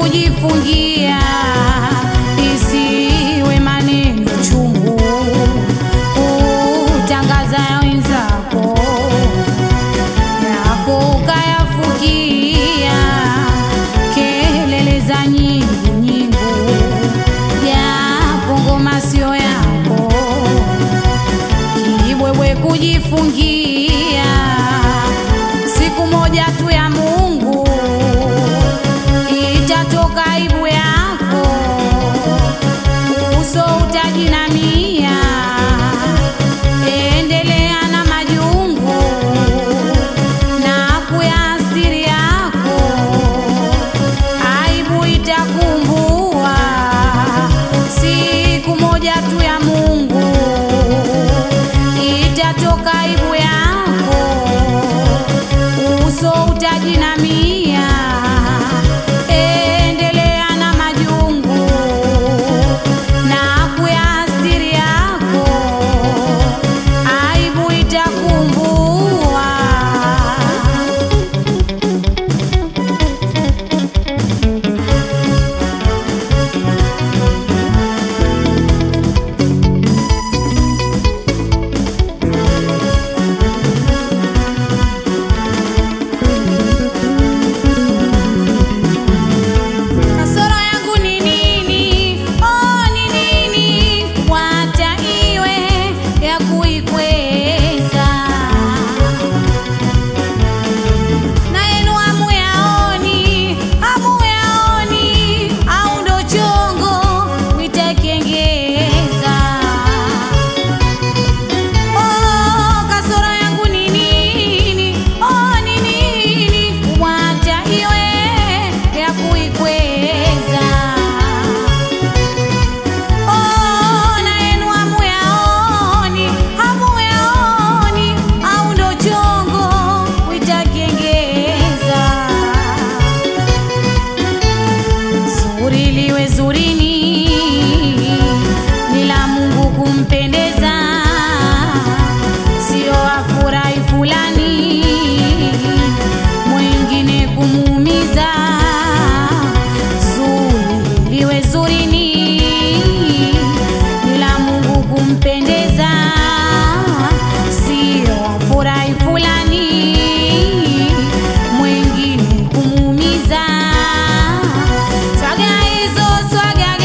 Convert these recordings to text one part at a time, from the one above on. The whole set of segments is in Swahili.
kujifungia, isiwe maneno chungu kutangaza ya wenzako yako ukayafukia, kelele za nyingu nyingu, japo ngoma sio yako, kibwebwe kujifungia, siku moja tu ya Mungu itatoka aibu yako, uso utajinamia, endelea na majungu na kuyastiri yako, aibu itakumbua siku moja tu ya Mungu itatoka aibu yako, uso utajinamia, endelea na majungu na kuyastiri yako, aibu itakumbua. Kasoro yangu ni nini? Oh, ni nini? Wacha iwe ya kuikweza. Na yenu hamuyaoni, hamuyaoni, au ndo chongo mwitakengeza. Oh, kasoro yangu ni nini? Oh, ni nini? Wacha iwe ya kuikweza. Oh, na yenu hamuyaoni, hamuyaoni, au ndo chongo mwitakengeza. Zuri liwe zurini, ni la Mungu kumpendeza, sio afurahi fulani mwingine kumuumiza. Zuri liwe zurini, ni la Mungu kumpendeza, sio afurahi fulani mwingine kumuumiza. Swaga hizo swaga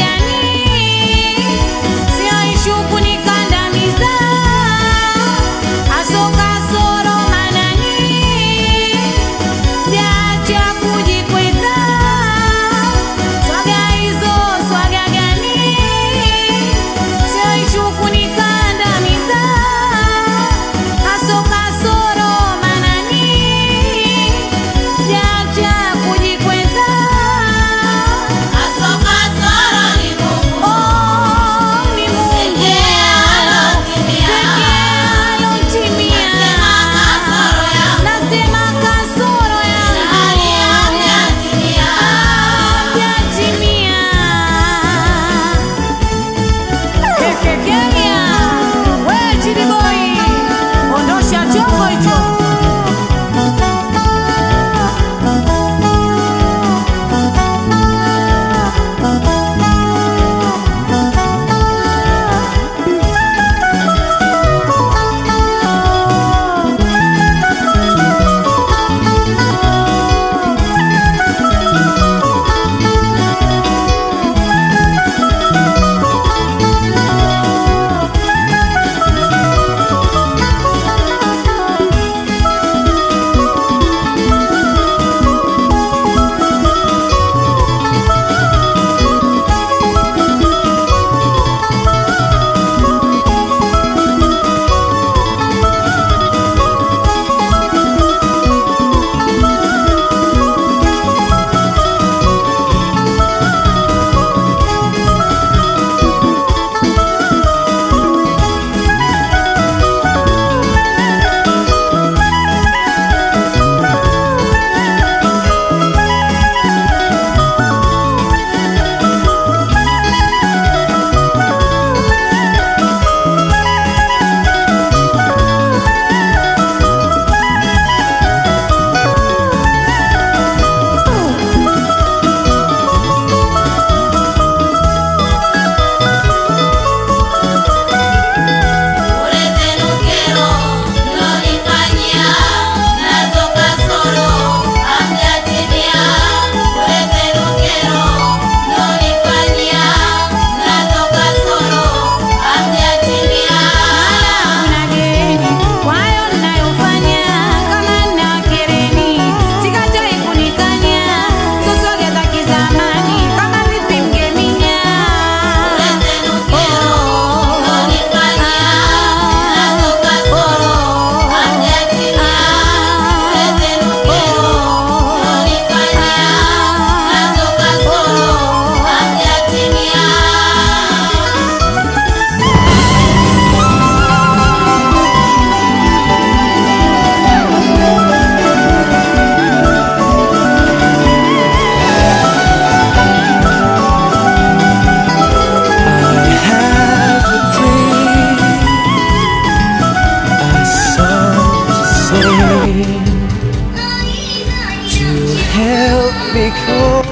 help me cope.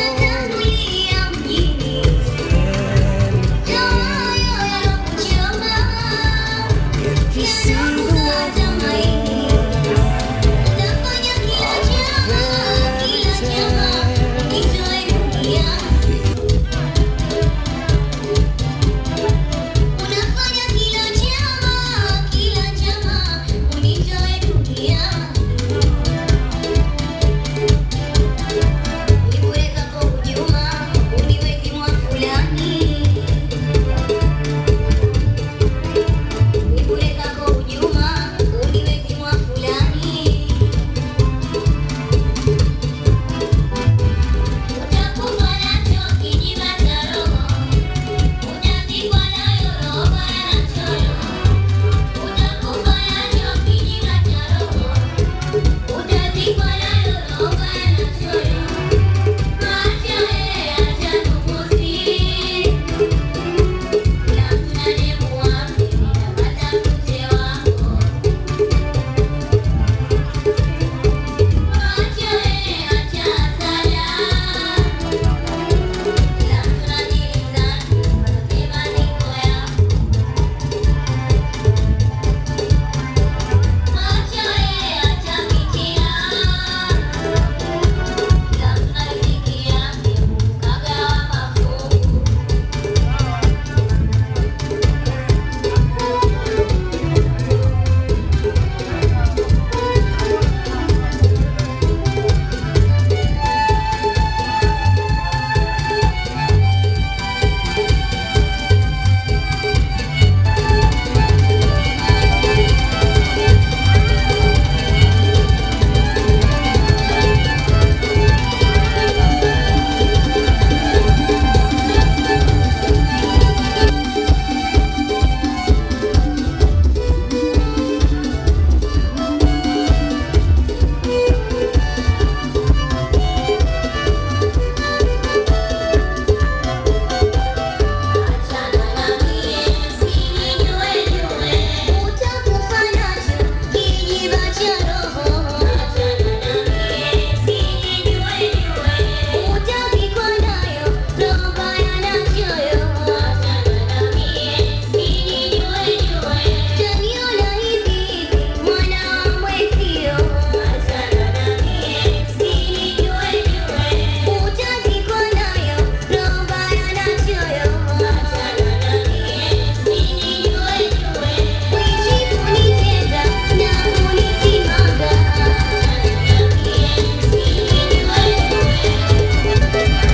If you see the Unafanya kila chama, kila chama unitoe dunia. Uniweka kwa hujuma, uniweke mwa fulani. Uniweka kwa hujuma, uniweke mwa fulani. Utakufa nacho kijiba cha roho. Utazikwa nayo roho ya choyo. Utakufa nacho kijiba cha roho. Utazikwa nayo roho ya choyo. Acha wewe, acha nukusi. Kila mtu na demu wake, ninapata mche wako. Acha wewe, acha hasara. Kila mtu na dili zake, wanasema niko yako. Acha wewe, acha fitina. Kila mtu na riziki yake, kagawa mafungu. Achana na mie, usinijue jue, utakufa nacho kijiba cha roho. Achana na mie, usinijue jue, utazikwa nayo roho mbaya na choyo. Achana na mie, usinijue jue, utaniona hivi hivi, mwana wa mwezio. Achana na mie, usinijue jue, utazikwa nayo roho mbaya na choyo. Achana na mie, usinijue jue, wishi kunitenda na kunisimanga. Achana na mie, usinijue jue.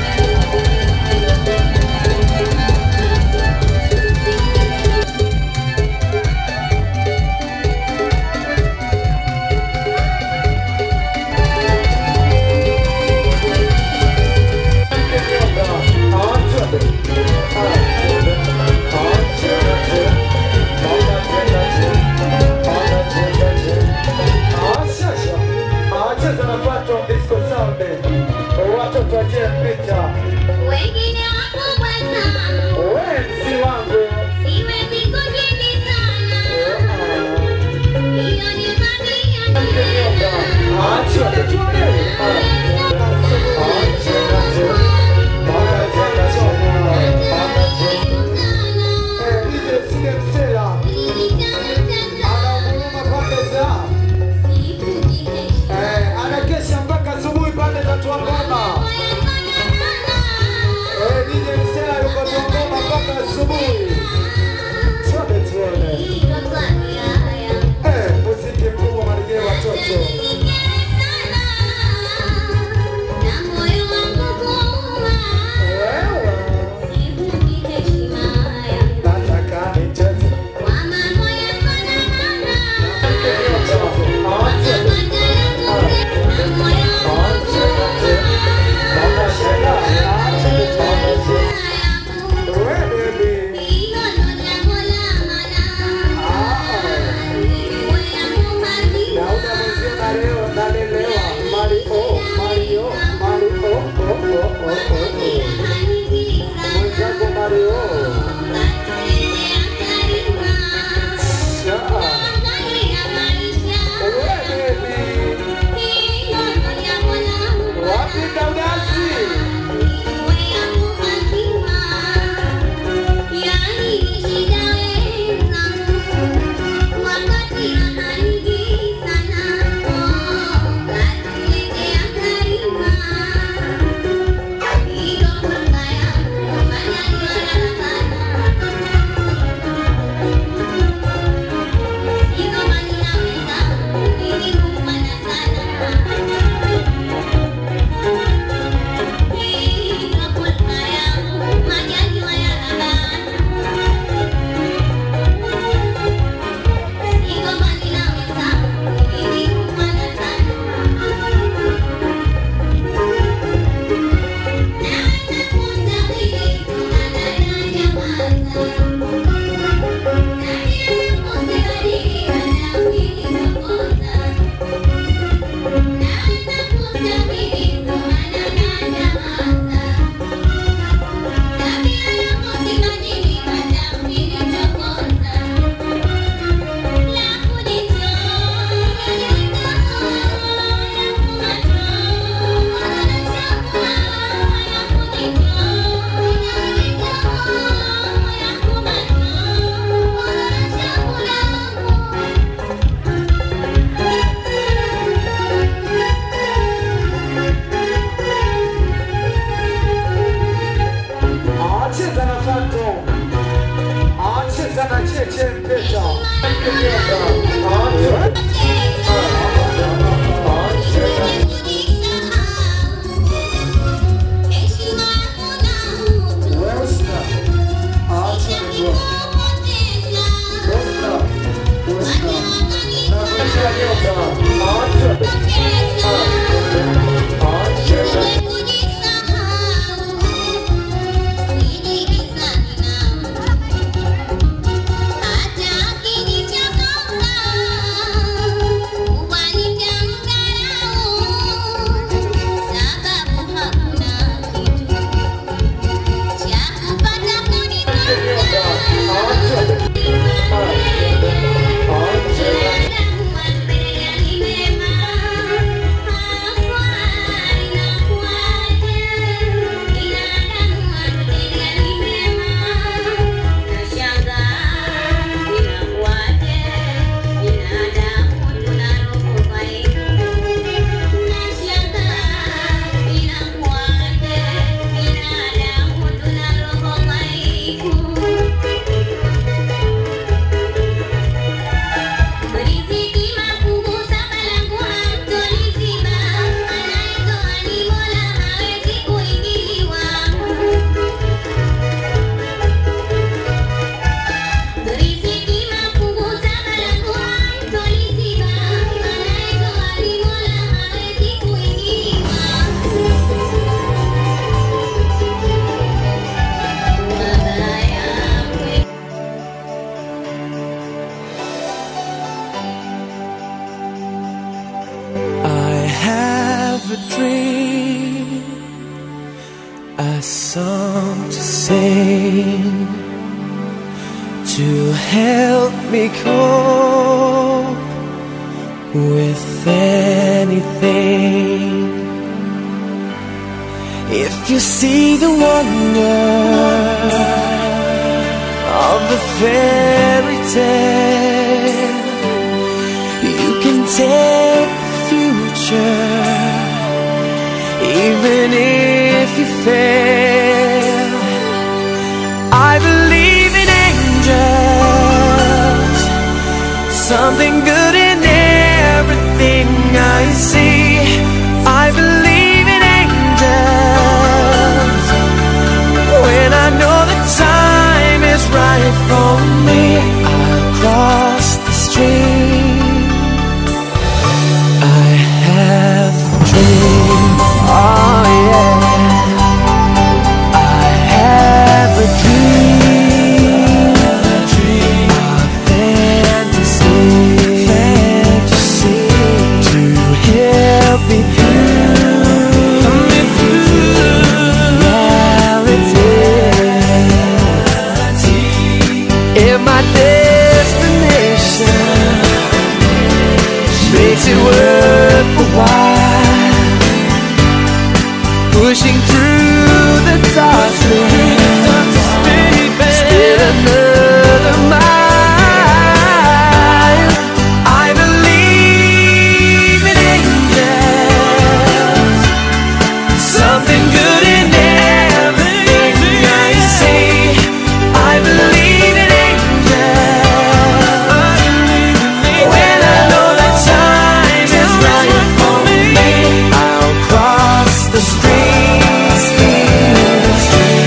Watoto wachie picha, Wengine wakubwa sana, wewe si wangu. siwezi kujibizana. Hiyo ni tabia njema. anakesha mpaka asubuhi pande za Tuangoma. Eh, DJ Msela yuko Tuangoma mpaka asubuhi. Tuone tuone. Eh, muziki mkubwa marejeo watoto. Wewe nataka nicheze. Mama Shela, wewe baby. Naona mwenzio na leo nalelewa. Mario, Mario, Mario, oh, oh, oh, oh, oh. Mwenzangu Mario. Sha. Wewe baby. a song to sing to help me cope with anything. If you see the wonder of the fairy tale, you can take the future, even if you fail. I believe in angels, something good in everything I see. I believe in angels when I know the time is right for me. I'll cross the stream. I have a dream. Oh yeah. I have a dream. A dream. A fantasy. Fantasy. To help me through. Me reality. If my destination makes it worth a while pushing through the darkness still another mile I believe in angels something good in everything I see I believe in angels when I know the time is right for me I'll cross the street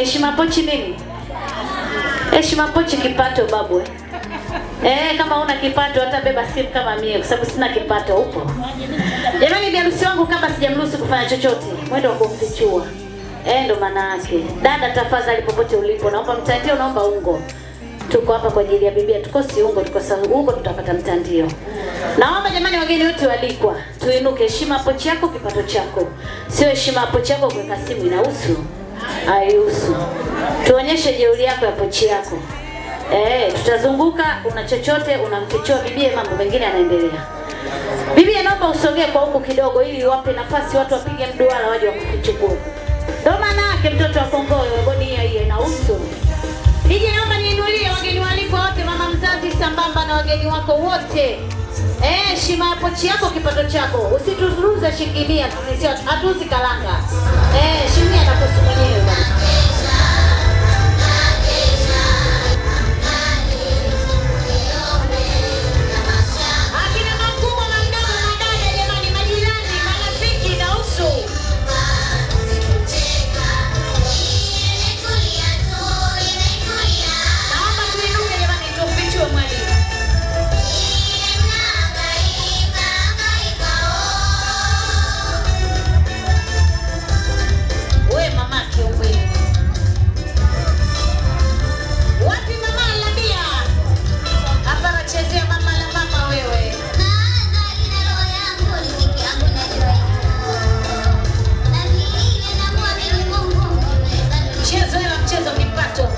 heshima pochi nini heshima pochi kipato babu eh. Eh, kama una kipato hata beba simu kama mie kwa sababu sina kipato upo. Jamani biharusi wangu kama sijamruhusu kufanya chochote, mwendo wa kumfichua. Eh, ndo maana yake. Dada tafadhali popote ulipo, naomba mtandio, naomba ungo. Tuko hapa kwa ajili ya bibia, tukosi ungo, tukosa ungo tutapata mtandio. Naomba jamani wageni wote walikwa, tuinuke heshima pochi yako kipato chako. Sio heshima pochi yako kuweka simu inahusu. Haihusu. Tuonyeshe jeuri yako ya pochi yako. Eh, tutazunguka, una chochote unamfichua bibie, mambo mengine yanaendelea. Bibie, naomba usogee kwa huku kidogo, ili wape nafasi watu wapige mduara waje wakufichukue. Ndo maana yake mtoto wa Kongowe, bodi hiyo hiyo inahusu. Nije naomba niinulie wageni walikwa wote, mama mzazi sambamba na wageni wako wote. Eh, heshima ya pochi yako kipato chako. Usituzuruze shilingi mia, sisi hatuuzi kalanga. Eh, shilingi mia nakuhusu mwenyewe bwana. Akina makubwa na mdogo na dada, jamani, majirani, marafiki na usu. Naomba tuinuke jamani, tumfichue mwalimu. We mama kiumbe. Wapi mama Labia? Hapa wachezea mama la mama wewe. Mchezo ila mchezo kipato.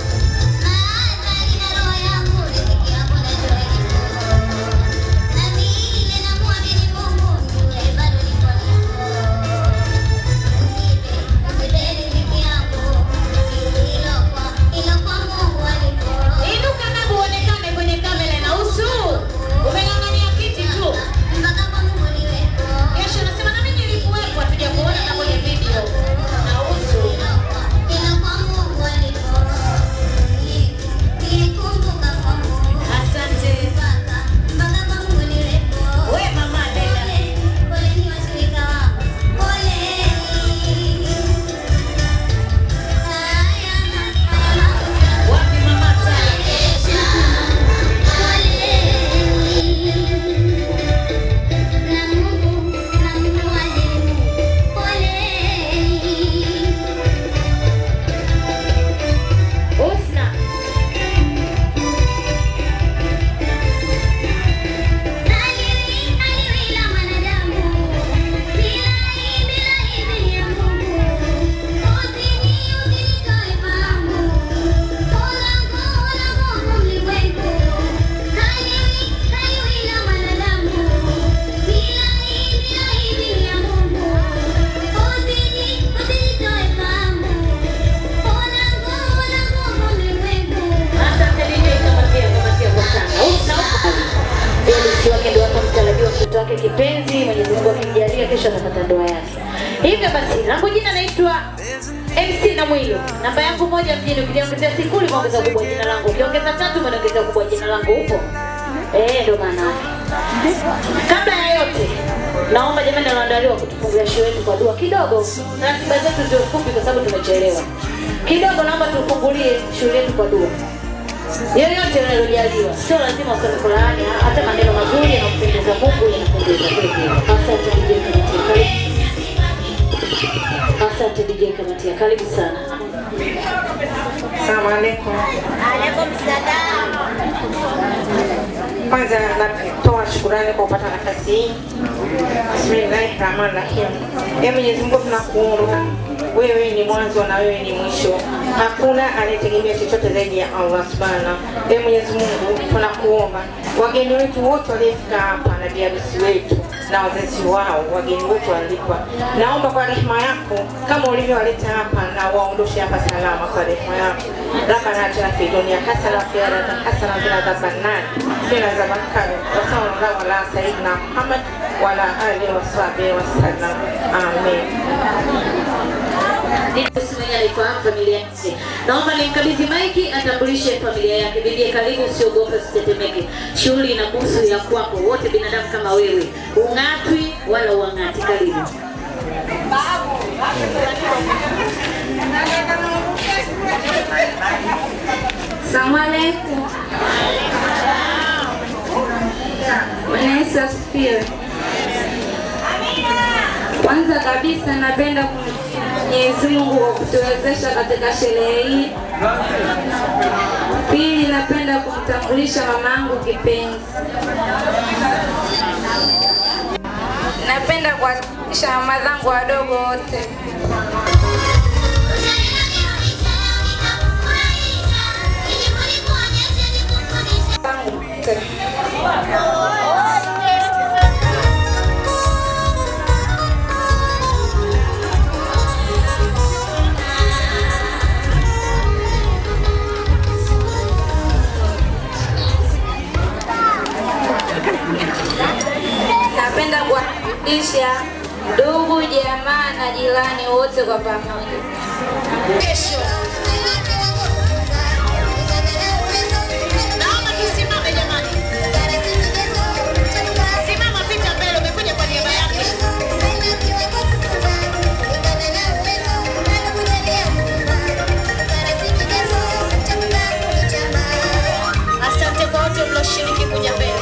Inuka na uonekane kwenye kamera na usu. Umeng'ang'ania kiti tu. Kesho nasema na mimi nilikuwepo hatuja kuona na kwenye video. Na usu. Asante. We mama Dela. Wapi mama Tala? Usna. Asante DJ kamatia kamatia kwa sana. Usna huko. Felix wake ndio hapa mtarajiwa mtoto wake kipenzi, Mwenyezi Mungu akimjalia kesho atapata ndoa yake. Hivyo basi, langu jina naitwa MC na Mwilo. Namba yangu moja mjini, ukiniongezea sifuri umeongeza kubwa jina langu, ukiongeza tatu umeongeza kubwa jina langu. Upo? Eh, ndo maana yake. Kabla ya yote, naomba jamani wanaandaliwa kutufungulia show yetu kwa dua kidogo. Ratiba zetu ziwe fupi kwa sababu tumechelewa kidogo. Naomba tufungulie show yetu kwa dua yoyote unalojaliwa, sio lazima useme Qur'ani, hata maneno mazuri yanampendeza Mungu yanapendeza kweli. Asante DJ Kamatia, karibu. Asante DJ Kamatia, karibu sana. Asalamu alaikum. Kwanza natoa shukurani kwa kupata nafasi hii. Bismillahi rahmani rahim. Ee Mwenyezi Mungu tunakuomba, wewe ni mwanzo na wewe ni mwisho, hakuna anayetegemea chochote zaidi ya Allah subhanahu. Ee Mwenyezi Mungu tunakuomba, wageni wetu wote waliofika hapa na biharusi wetu na wazazi wao, wageni wote walikwa, naomba kwa rehema yako kama ulivyowaleta hapa na waondoshe hapa salama kwa rehema yako. Rabbana atina fid dunya hasana wa fil akhirati hasana wa qina adhaban nar. Qina adhaban nar. Wa sallallahu ala sayyidina Muhammad wa ala alihi wa sahbihi wa sallam. Amen. Mwenye alifahamu familia yake. Naomba nimkabidhi maiki atambulishe familia yake. Bibi karibu, usiogope, usitetemeke. Shughuli ina busu ya kwako, wote binadamu kama wewe, ung'atwi wala uang'ati. Karibu. Asalamu alaikum. Bwana Yesu asifiwe. Kwanza kabisa napenda kumshukuru Mwenyezi Mungu kwa kutuwezesha katika sherehe hii. Pili, napenda kumtambulisha mamangu kipenzi. Napenda kuwatambulisha mama zangu wadogo wote. Zangu wote. Napenda kuwatambulisha ndugu, jamaa na jirani wote kwa pamoja. Naomba tusimame jamani. Simama pita mbele, umekuja kwa niaba yake. Asante kwa wote mlioshiriki kuja mbele.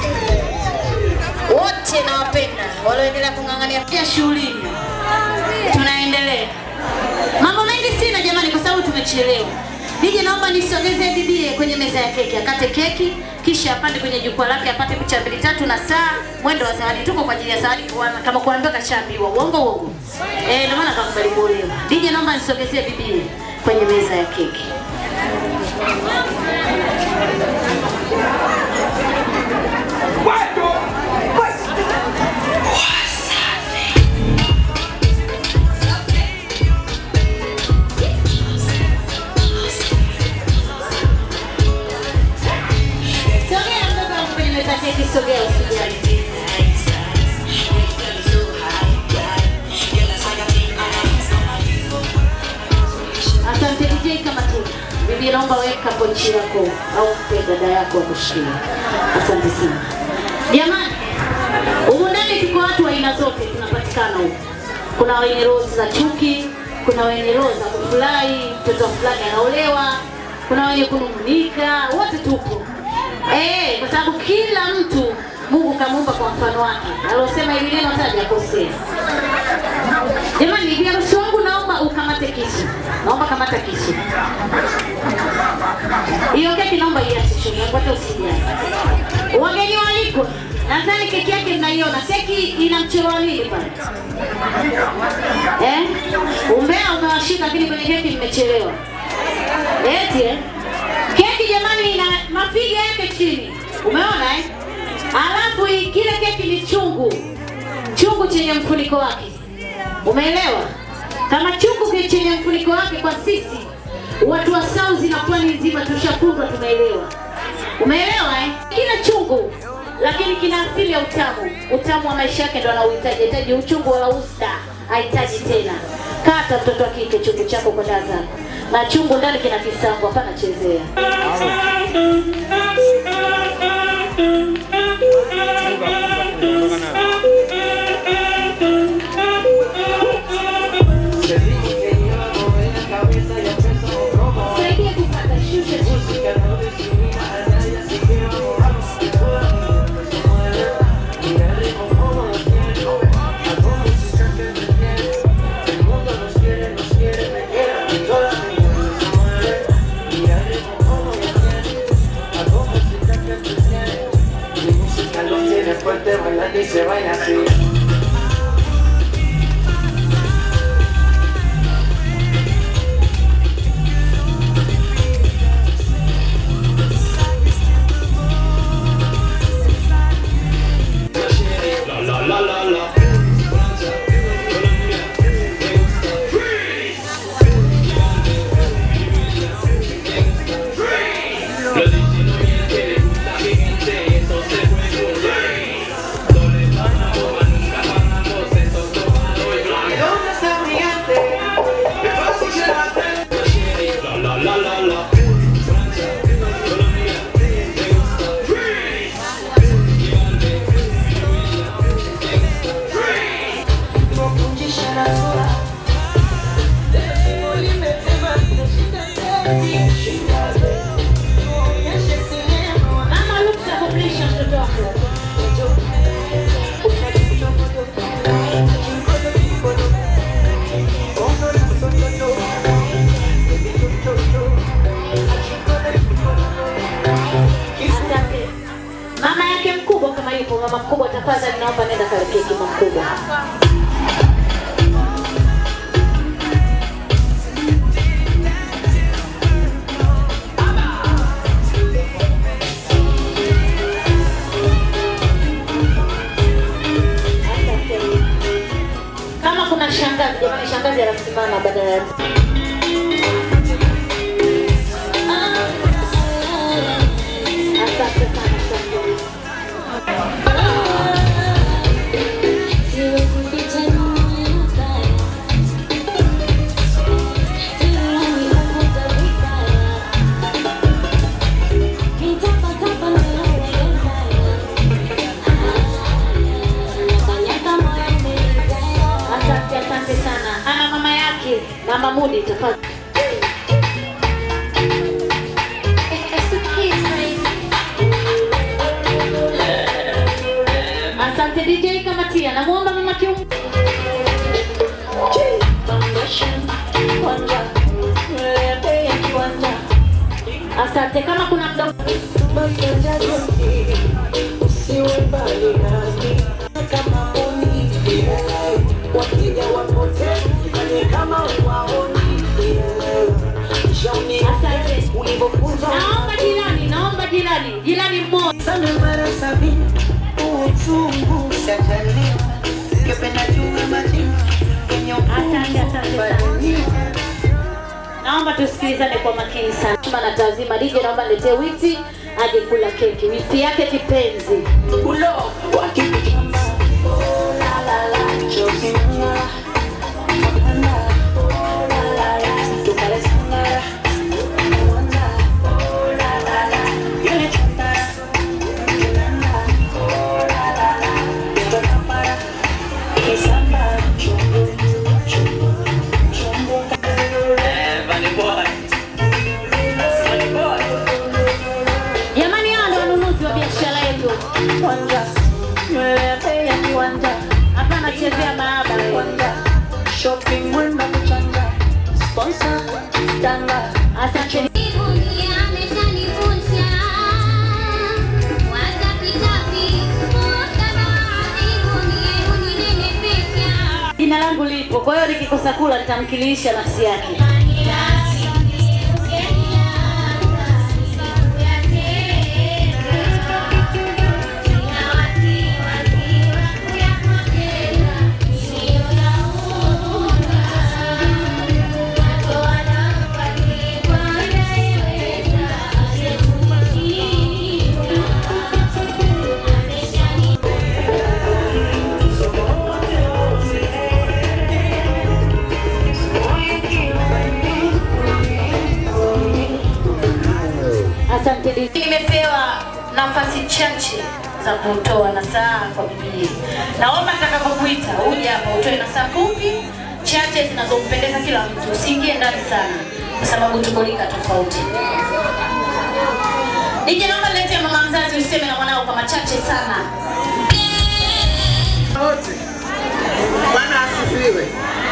Wote nawapenda walioendelea kung'ang'ania pia shughulini. Tunaendelea. Mambo mengi sina jamani, kwa sababu tumechelewa. Nije naomba nisogeze bibie kwenye meza ya keki, akate keki kisha apande kwenye jukwaa lake apate picha mbili tatu na saa mwendo wa zawadi. Tuko kwa ajili ya zawadi, kuana- kama kuambiwa kashaambiwa. Uongo uongo. Eh, ndio maana kakubali kuolewa. Nije naomba nisogezee bibie kwenye meza ya keki. Sogea mdogo wangu kwenye meza ya keki, sogea usijali. Asante DJ kama tu. Bibi naomba weka pochi yako au mpe dada yako akushikie. Asante sana. Jamani, humu ndani tuko watu wa aina zote tunapatikana huku. Kuna wenye roho za chuki, kuna wenye roho za kufurahi, mtoto fulani anaolewa, kuna wenye kunung'unika, wote tupo. Eh, kwa sababu kila mtu Mungu kamuumba kwa mfano wake. Alosema hili neno hata hajakosea. Jamani, bibi harusi wangu naomba ukamate kisu. Naomba kamata kisu. Hiyo keki naomba iache chini, hata usijali. Wageni waliko. Nadhani keki yake mnaiona. Keki ina mchoro wa nini pale? Eh? Umbea umewashika lakini kwenye keki mmechelewa. Eti eh? Keki jamani ina mapiga yake chini. Umeona eh? Alafu hii- kile keki ni chungu. Chungu chenye mfuniko wake. Umeelewa? Kama chungu ki- chenye mfuniko wake kwa sisi watu wa South na pwani nzima tushakundwa tumeelewa. Umeelewa eh? Kila chungu lakini kina asili ya utamu. Utamu wa maisha yake ndo anauhitaji. Hahitaji uchungu wala usta. Hahitaji tena. Kata mtoto wa kike chungu chako kwa daa zako. Na chungu ndani kina kisambu, hapana chezea. Saidia kupata shusha chini. Fuerte nenda kalipia kima mkubwa. Kama kuna shangazi, jamani, shangazi anasimama badala ya Asante sana, asante. Asante, asante sana. Ana mama yake na Mamudi, tafadhali. Asante DJ Kamatia, namuomba mama Kium. Asante, kama kuna mda Asante. Naomba jirani, naomba jirani, jirani mmoja. Asante, asante sana. Naomba tusikilizane kwa makini sana. Chuma na tazima DJ, naomba niletee witi aje kula keki. Witi yake kipenzi. Jamani, hao ndio wanunuzi wa biashara yetu. Hapa anachezea maaba. Asante. Jina langu lipo, kwa hiyo nikikosa kula nitamkilisha nafsi yake. Asante DJ. Nimepewa nafasi chache za kutoa nasaha kwa Biblia. Naomba nitakapokuita uje hapa utoe nasaha fupi chache zinazompendeza kila mtu. Usiingie ndani sana kwa sababu tuko rika tofauti. DJ, naomba niletee mama mzazi useme na mwanao kwa machache sana. wote. Bwana asifiwe.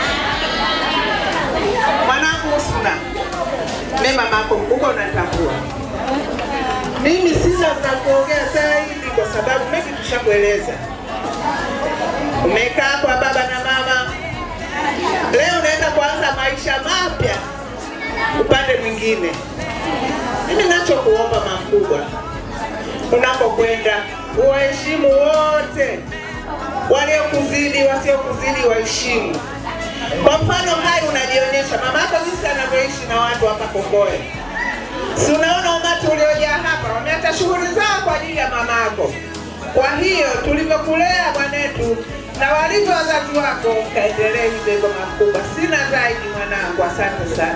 Mwanangu Husna, mimi mamako mkubwa unatambua. Mimi sina za kuongea zaidi kwa sababu mengi tushakueleza. Umekaa kwa baba na mama, leo unaenda kuanza maisha mapya upande mwingine. Mimi nachokuomba makubwa, unapokwenda uwaheshimu wote waliokuzidi wasiokuzidi waheshimu. Kwa mfano hai unajionyesha mama yako jinsi anavyoishi na watu hapa Kongoe. Si unaona umati uliojaa hapa, wameacha shughuli zao kwa ajili ya mama yako. Kwa hiyo tulivyokulea bwanetu na walivyo wazazi wako, kaendelee hivyo hivyo makubwa. Sina zaidi mwanangu, asante sana.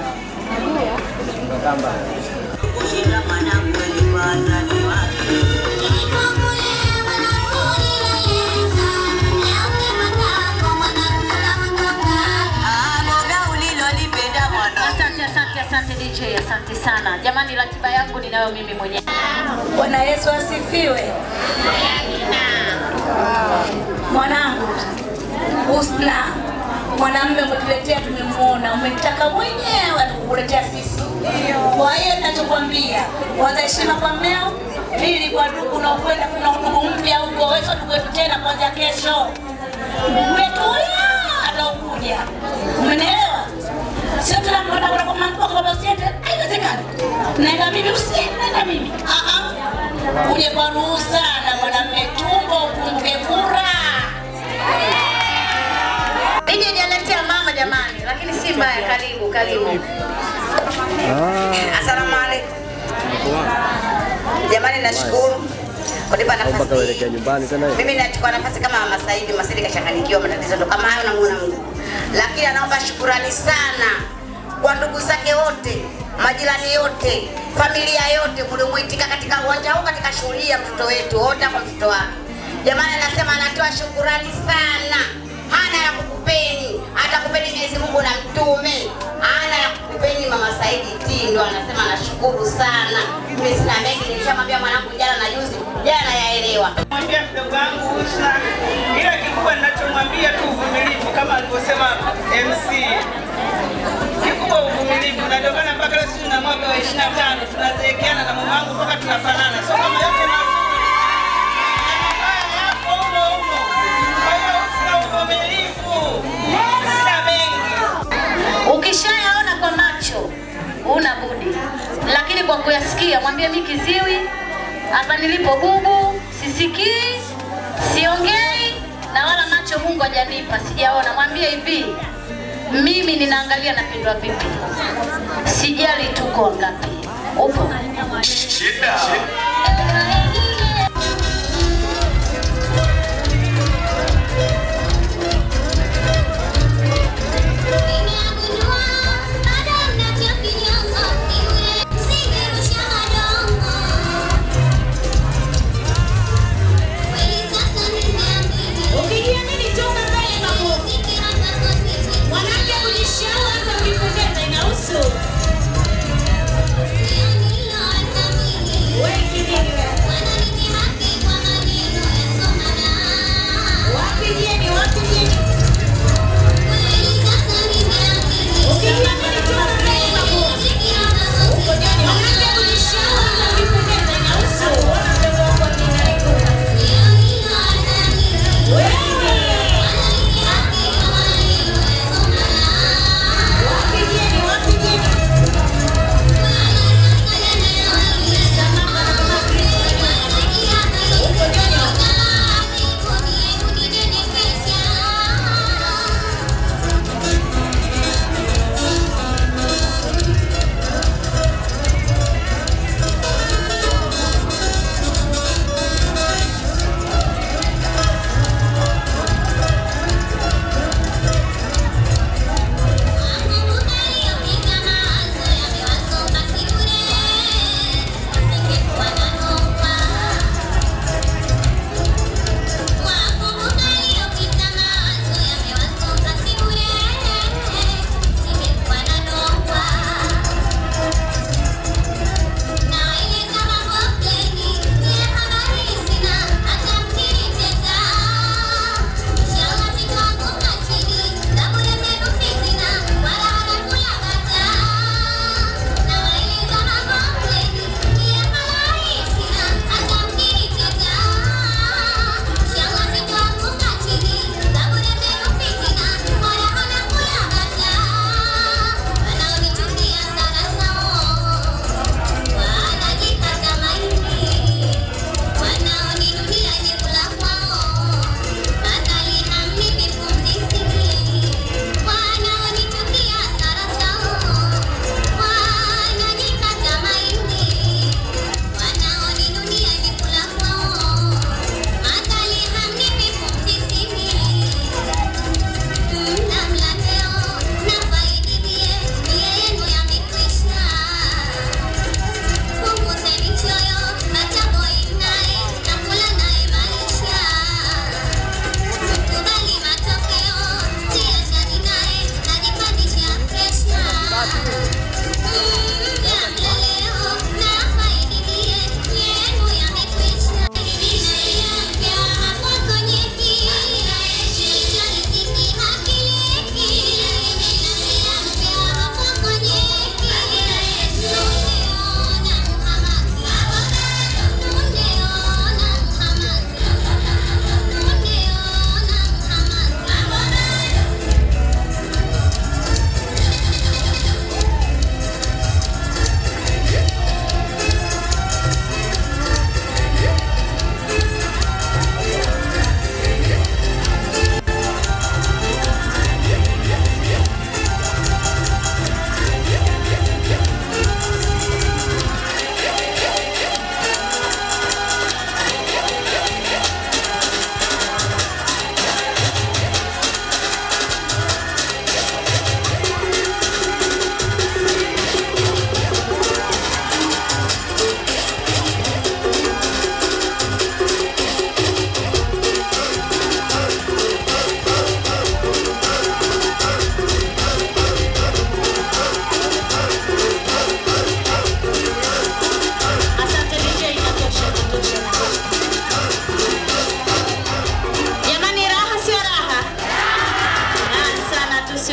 Asante, asante, asante DJ, asante sana. Jamani, ratiba yangu ninayo mimi mwenyewe. Bwana Yesu asifiwe. Mwanangu Husna, mwanamume umetuletea, tumemwona, umetaka mwenyewe atukukuletea sisi. Kwa hiyo ninachokwambia, kwanza heshima kwa mmeo, Mimi nilikuwa ndugu na ukwenda kuna ndugu mpya huko, wewe sio ndugu yetu tena kuanzia kesho. Umetulia hata ukuja. Umenielewa? Sio tunakwenda kwa mama mkuu kwa usiende. Haiwezekani. Naenda mimi usiende naenda mimi. Ah ah. Uje kwa ruhusa na mwanamume tumbo ukumbuke kura. Nije jaletea mama jamani, lakini si mbaya. Karibu, karibu. Asalamu alaikum. Jamani, nashukuru kunipa nafasi hii. nyumbani tena Mimi nachukua nafasi kama Mama Saidi Masidi kachanganyikiwa, matatizo ndo kama hayo, namuona Mungu, lakini anaomba shukurani sana kwa ndugu zake wote, majirani yote, familia yote mliomuitika katika uwanja huu, katika shughuli ya mtoto wetu wote kwa mtoto wake. Jamani, anasema anatoa shukurani sana, hana ya kukupeni, atakupeni Mwenyezi Mungu na mtume, hana ya kukupeni Mama Saidi T ndo anasema anashukuru sana. Mimi sina mengi, nilishamwambia mwanangu jana na juzi, jana yaelewa. Mwambia mdogo wangu Usha, ila kikubwa ninachomwambia tu uvumilivu, kama alivyosema MC. Kikubwa uvumilivu, na ndio maana mpaka leo sisi na mwaka wa 25 tunazeekeana na mama wangu mpaka tunafanana, sio kama yote mazuri na mabaya yapo humo humo. Kwa hiyo sina uvumilivu, sina mengi. Ukishayaona kwa macho una budi, lakini kwa kuyasikia mwambie mi kiziwi hapa nilipo bubu, sisikii, siongei na wala macho Mungu hajanipa, sijaona. Mwambie hivi, mimi ninaangalia napendwa vipi, sijali tuko wangapi. Upo Ukijiamini toka mbele mabovu. Mwanamke kujishaua hata ukipendeza inahusu. Wewe kimini wewe.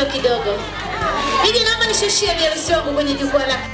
sio kidogo. Hivi naomba nishushie biharusi wangu kwenye jukwaa la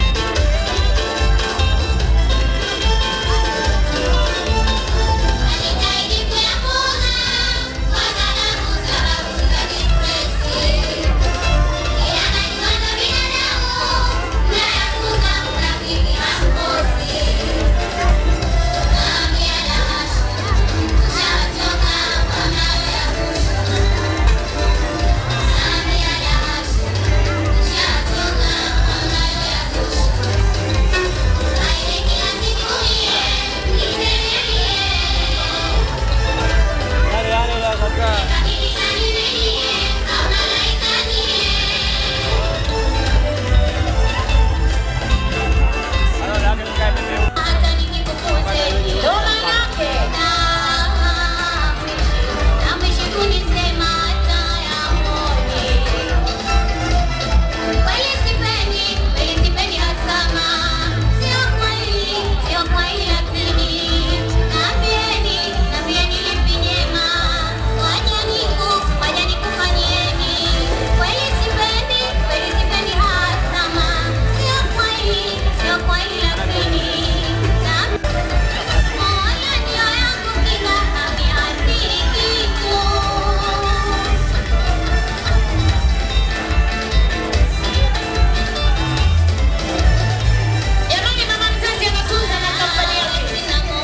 Jamani, mama mzazi anatunza na kampani yake.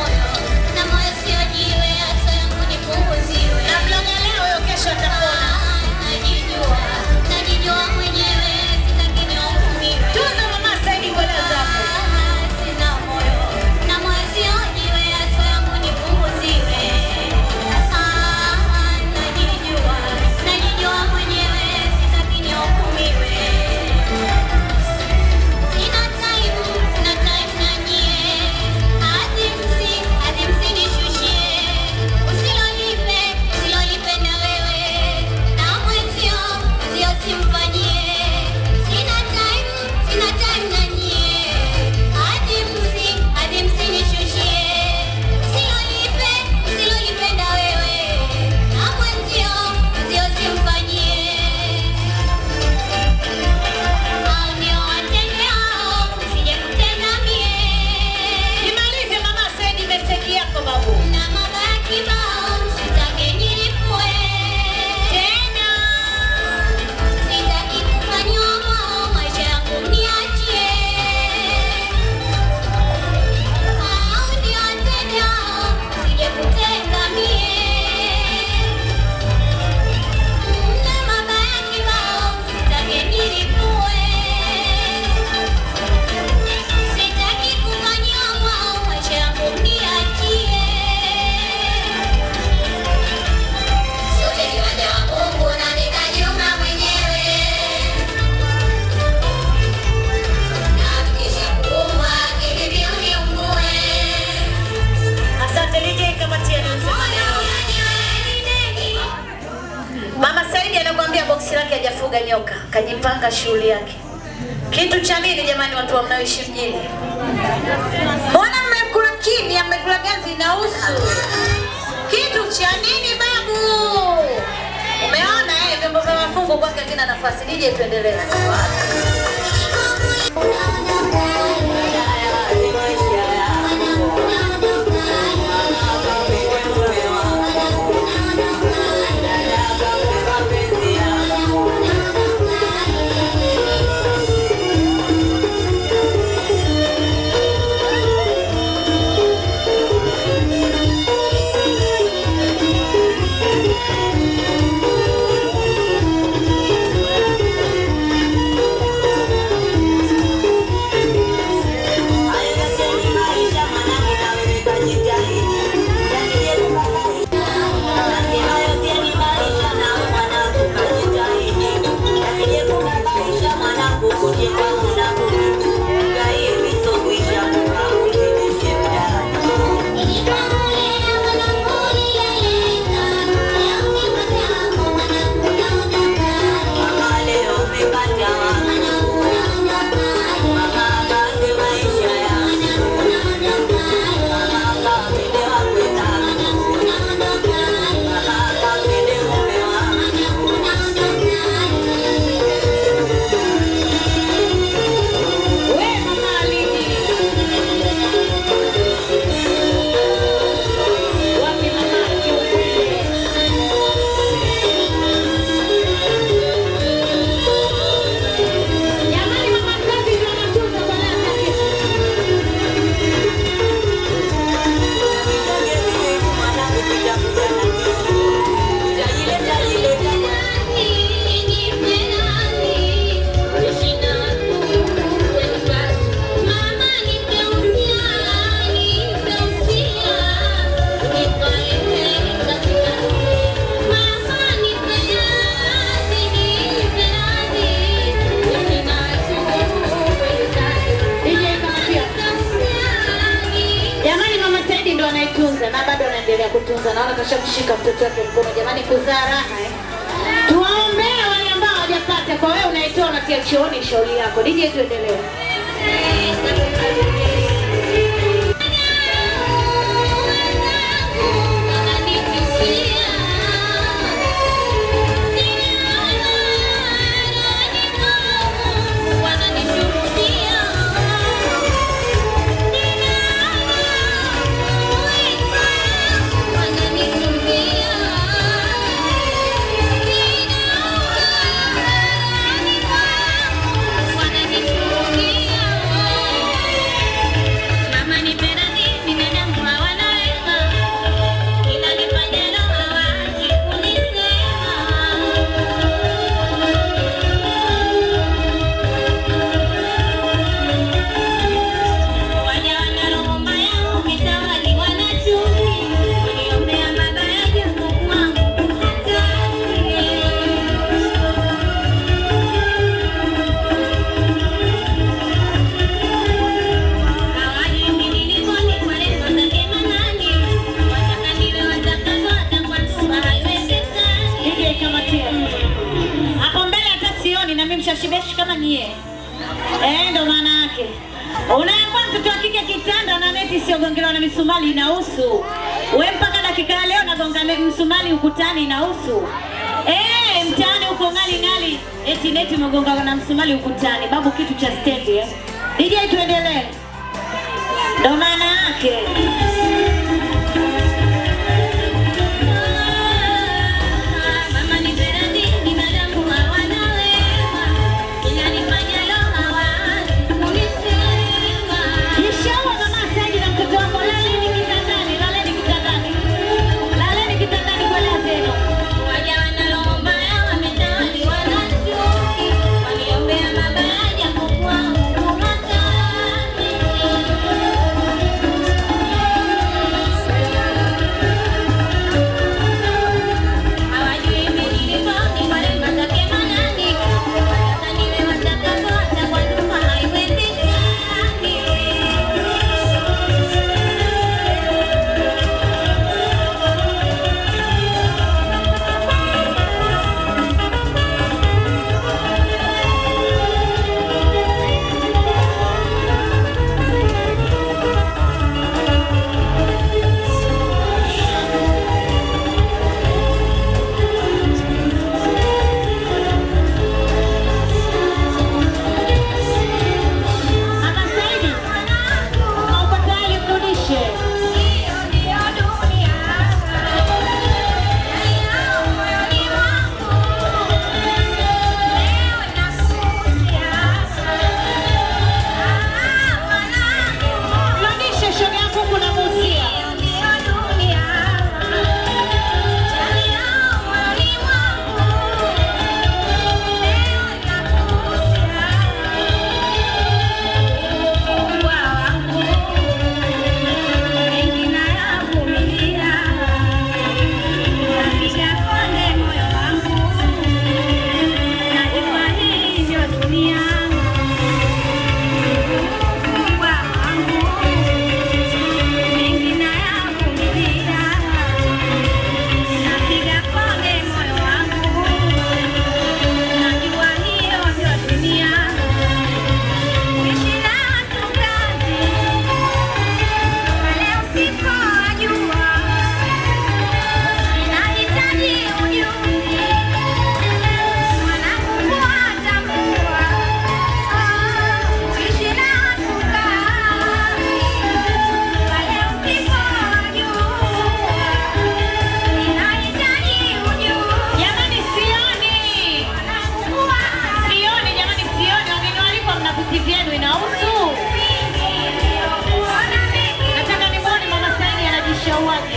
Na mloga leo, huyo kesho atapona. Tunza mama Saidi kwenda zako. Nimalize mama Saidi message yako babu. Tena. Asante DJ kamati ya Mama Saidi anakuambia boksi lake hajafuga nyoka, kajipanga shughuli yake. Kitu cha nini jamani, watu wa mnaoishi mjini? Mbona mmekula kimya, mmekula ganzi na usu? Kitu cha nini babu? Umeona eh, vyombo vya mafungo kwake havina nafasi. DJ tuendelee. Thank kutunza. Naona kashamshika mtoto wake mkono. Jamani, kuzaa raha eh. Tuwaombee wale ambao hawajapata. Kwa wewe unaitoa unatia chooni, shauri yako. DJ, tuendelee. Mama nipenda nini binadamu hawana wema, ila nifanyalo hawaji kunisema. Waja wana roho mbaya, ukitawaliwa na chuki, waniombea mabaya japo kwangu hataki. Hawajui mimi nilivyo, ni kwa lengo zake Manani. Wataka niwe watakavyo, hata kwa nyumba haiwezekani. DJ kamatia. Hapo mbele hata sioni na mimi mshashibeshi kama nyie. Eh, ndo maana yake. Unaambia mtoto wa kike kitanda na neti isiyogongelewa na misumari inahusu. We mpaka dakika ya leo nagonga ne- msumari ukutani inahusu. Eh, mtaani uko ngali ngali eti neti umegonga na msumari ukutani. Babu kitu cha stendi eh. DJ tuendelee. Ndo maana yake. Mama nipenda nini binadamu hawana wema, ila nifanyalo hawaji kunisema. Inshallah mama Saidi na mtoto wako laleni kitandani, laleni kitandani. Laleni kitandani kwa leo tena. Waja wana roho mbaya, wametawaliwa na chuki, waniombea mabaya japo kwangu hataki. Hawajui mimi nilivyo, ni kwa rehema zake Manani. Wataka niwe watakavyo, hata kwa nyumba haiwezekani. Mama Saidi, uko tayari mrudishe? Mrudishe shoga yangu kuna musia. Jamani sioni. Sioni jamani sioni. Wageni waliko mna viti vyenu inahusu. Nataka nimuone Mama Saidi anajishauaje.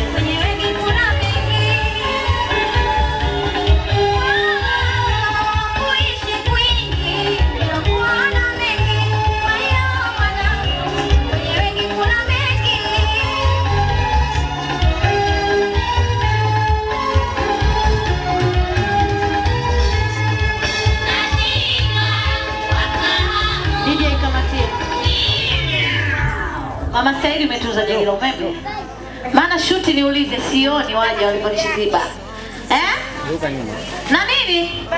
DJ kamatia. Mama Saidi umetunza jagi la umeme. maana shuti niulize, sioni waja waliponishiziba eh? na nini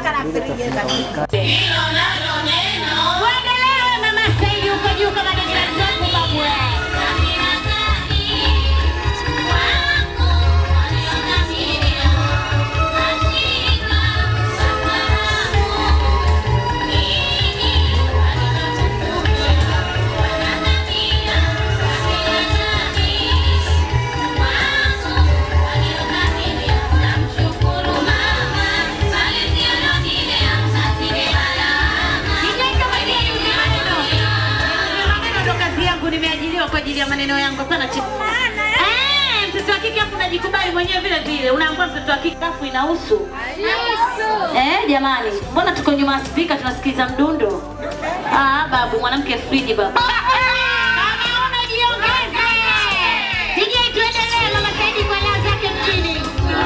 Uendelee mama Saidi huko juu kama ni jirani zako babu. maneno ndo kazi yangu, nimeajiriwa kwa ajili ya maneno yangu. Hapana chi- Eh, mtoto wa kike afu unajikubali mwenyewe vile vile, unaambia mtoto wa kike afu inahusu eh, jamani, mbona tuko nyuma ya spika tunasikiliza mdundo? Ah, babu, mwanamke friji babu. Kama unajiongeza. DJ tuendelee, mama Saidi kwa leo zake mjini.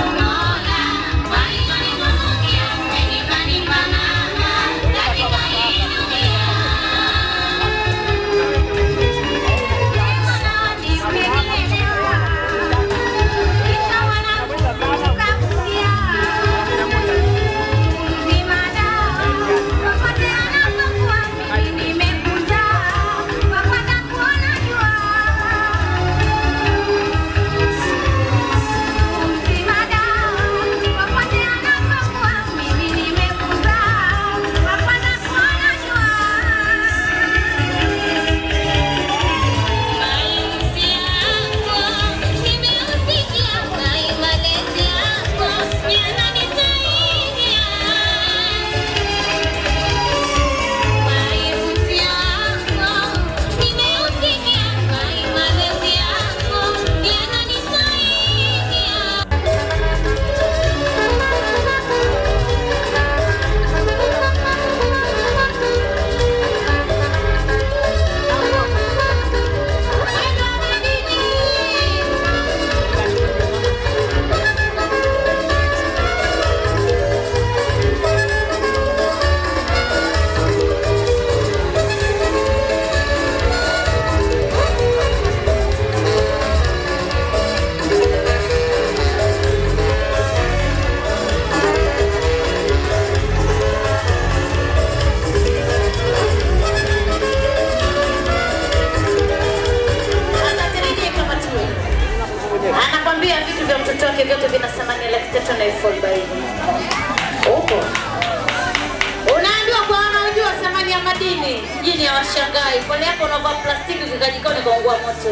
anakwambia vitu vya mtoto wake vyote vina thamani ya laki tatu na elfu arobaini huko unaambiwa kwa wanaojua thamani ya madini jini ya washangai pole yako unavaa plastiki ukikajikoni kaungua moto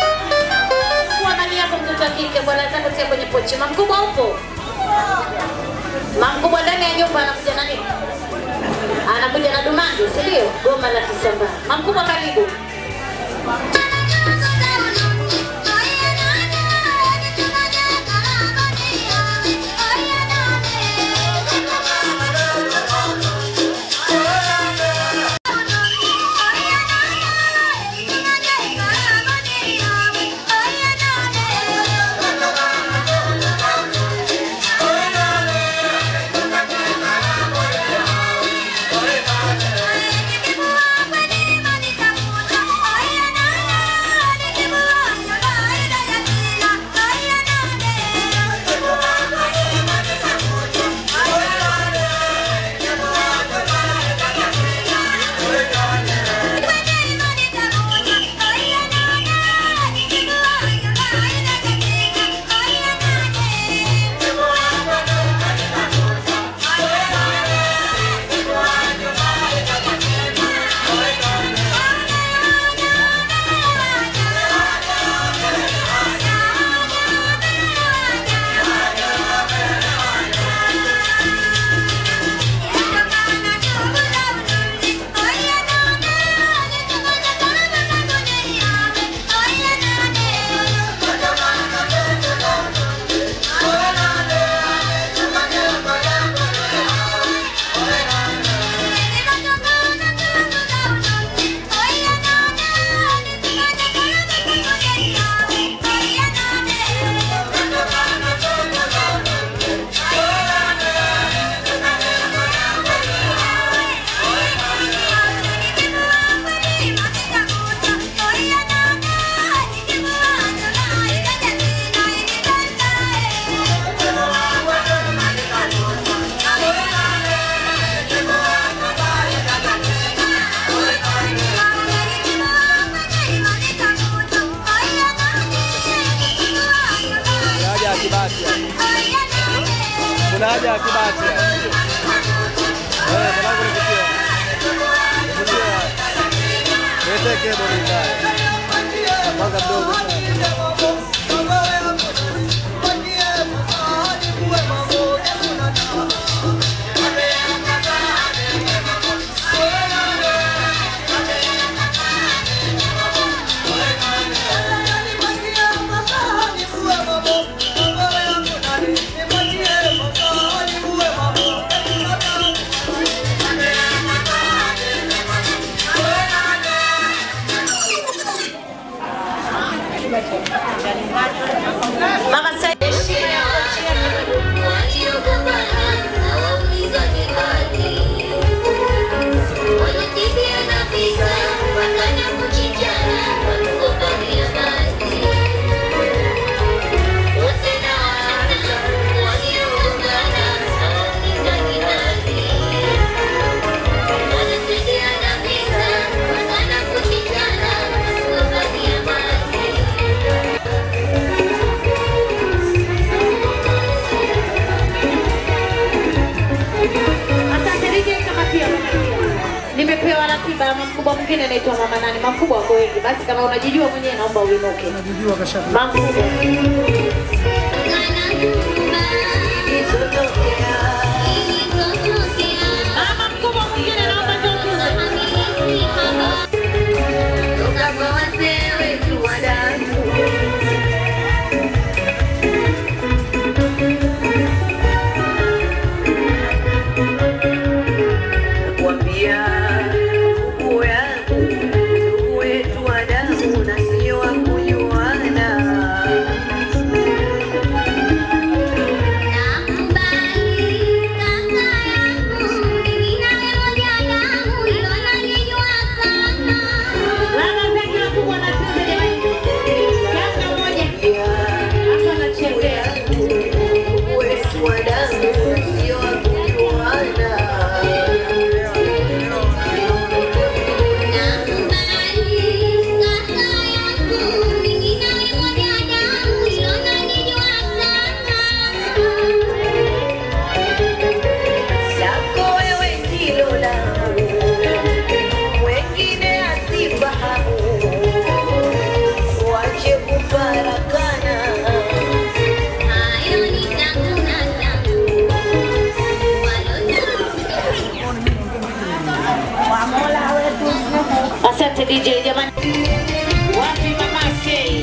kuwa mali yako mtoto wa kike bwana zako tia kwenye pochi mamkubwa upo mamkubwa ndani ya nyumba anakuja na nini anakuja na dumandu si ndio goma la kisambaa mamkubwa karibu Thank you. ratiba ya mkubwa mwingine anaitwa mama nani. Mkubwa wako wengi, basi kama unajijua mwenyewe naomba uinuke. Unajijua kasha. Mkubwa. Mama mkubwa mwingine naomba njoo Nakwambia ndugu yangu, ndugu wetu wa damu na sio wa kujuana. Ndugu wetu wa damu na sio wa kujuana. Zako wewe ndilo langu, wengine asifahamu, wache kufarakana. Asante DJ jamani. Wapi mama Sei?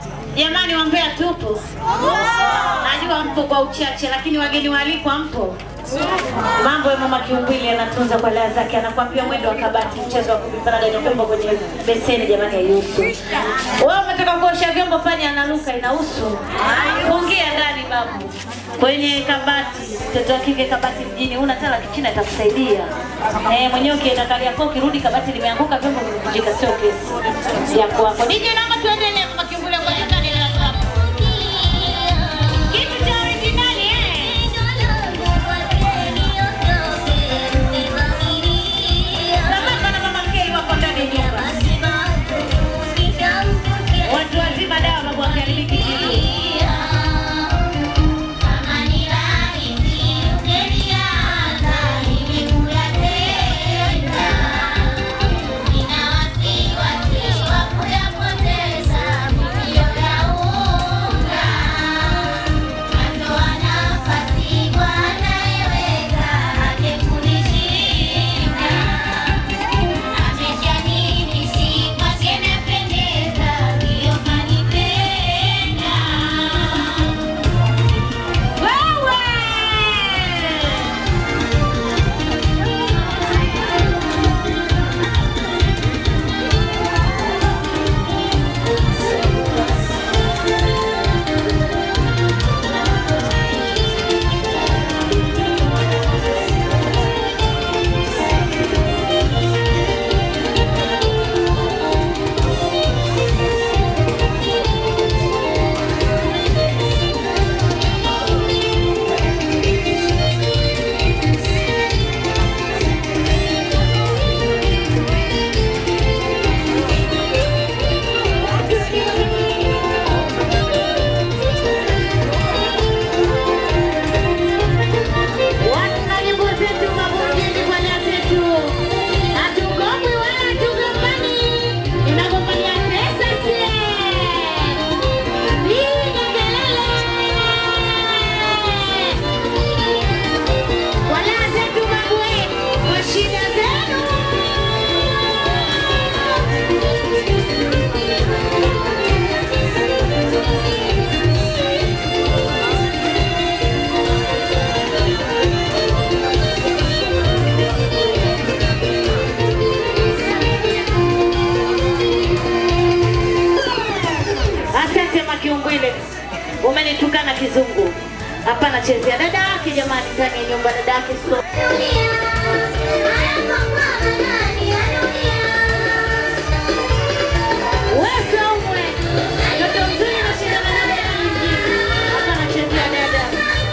Jamani, wambea tupo, najua mpo kwa uchache, lakini wageni waalikwa mpo. Mambo ya mama Kiumbili anatunza kwa lea zake, anakwambia mwendo wa kabati, mchezo wa kupipana dada vyombo kwenye beseni, jamani, haihusu. Wewe umetoka kuosha vyombo, fanya analuka, inahusu. Fungia ndani babu, kwenye kabati. Mtoto wa kike kabati mjini, una tala kichina itakusaidia. Eh, mwenyewe ukienda Kariakoo, ukirudi kabati limeanguka, vyombo vimevunjika, sio kesi ya kwako. DJ, naomba tuendelee, mama Kiumbili, ngoja kani la kwako. Kitu cha originali eh. Sambamba na mama Kei wako ndani ya nyumba. Watu wazima dawa babu wakiharibiki jini. Wana nyimbo zetu mabondeni kwa nia zetu. Hatugombwi wala hatugombani. Tunagombania pesa sie. Piga kelele. Kwa nia zetu mabwe, kwa shida zenu. Asante Makiumbwile, umenitukana kizungu. Hapana, chezea dada yake jamani, ndani ya nyumba dada yake so Wewe Saumwe, mtoto mzuri unashindana na dada nyingine. Hapana, chezea dada.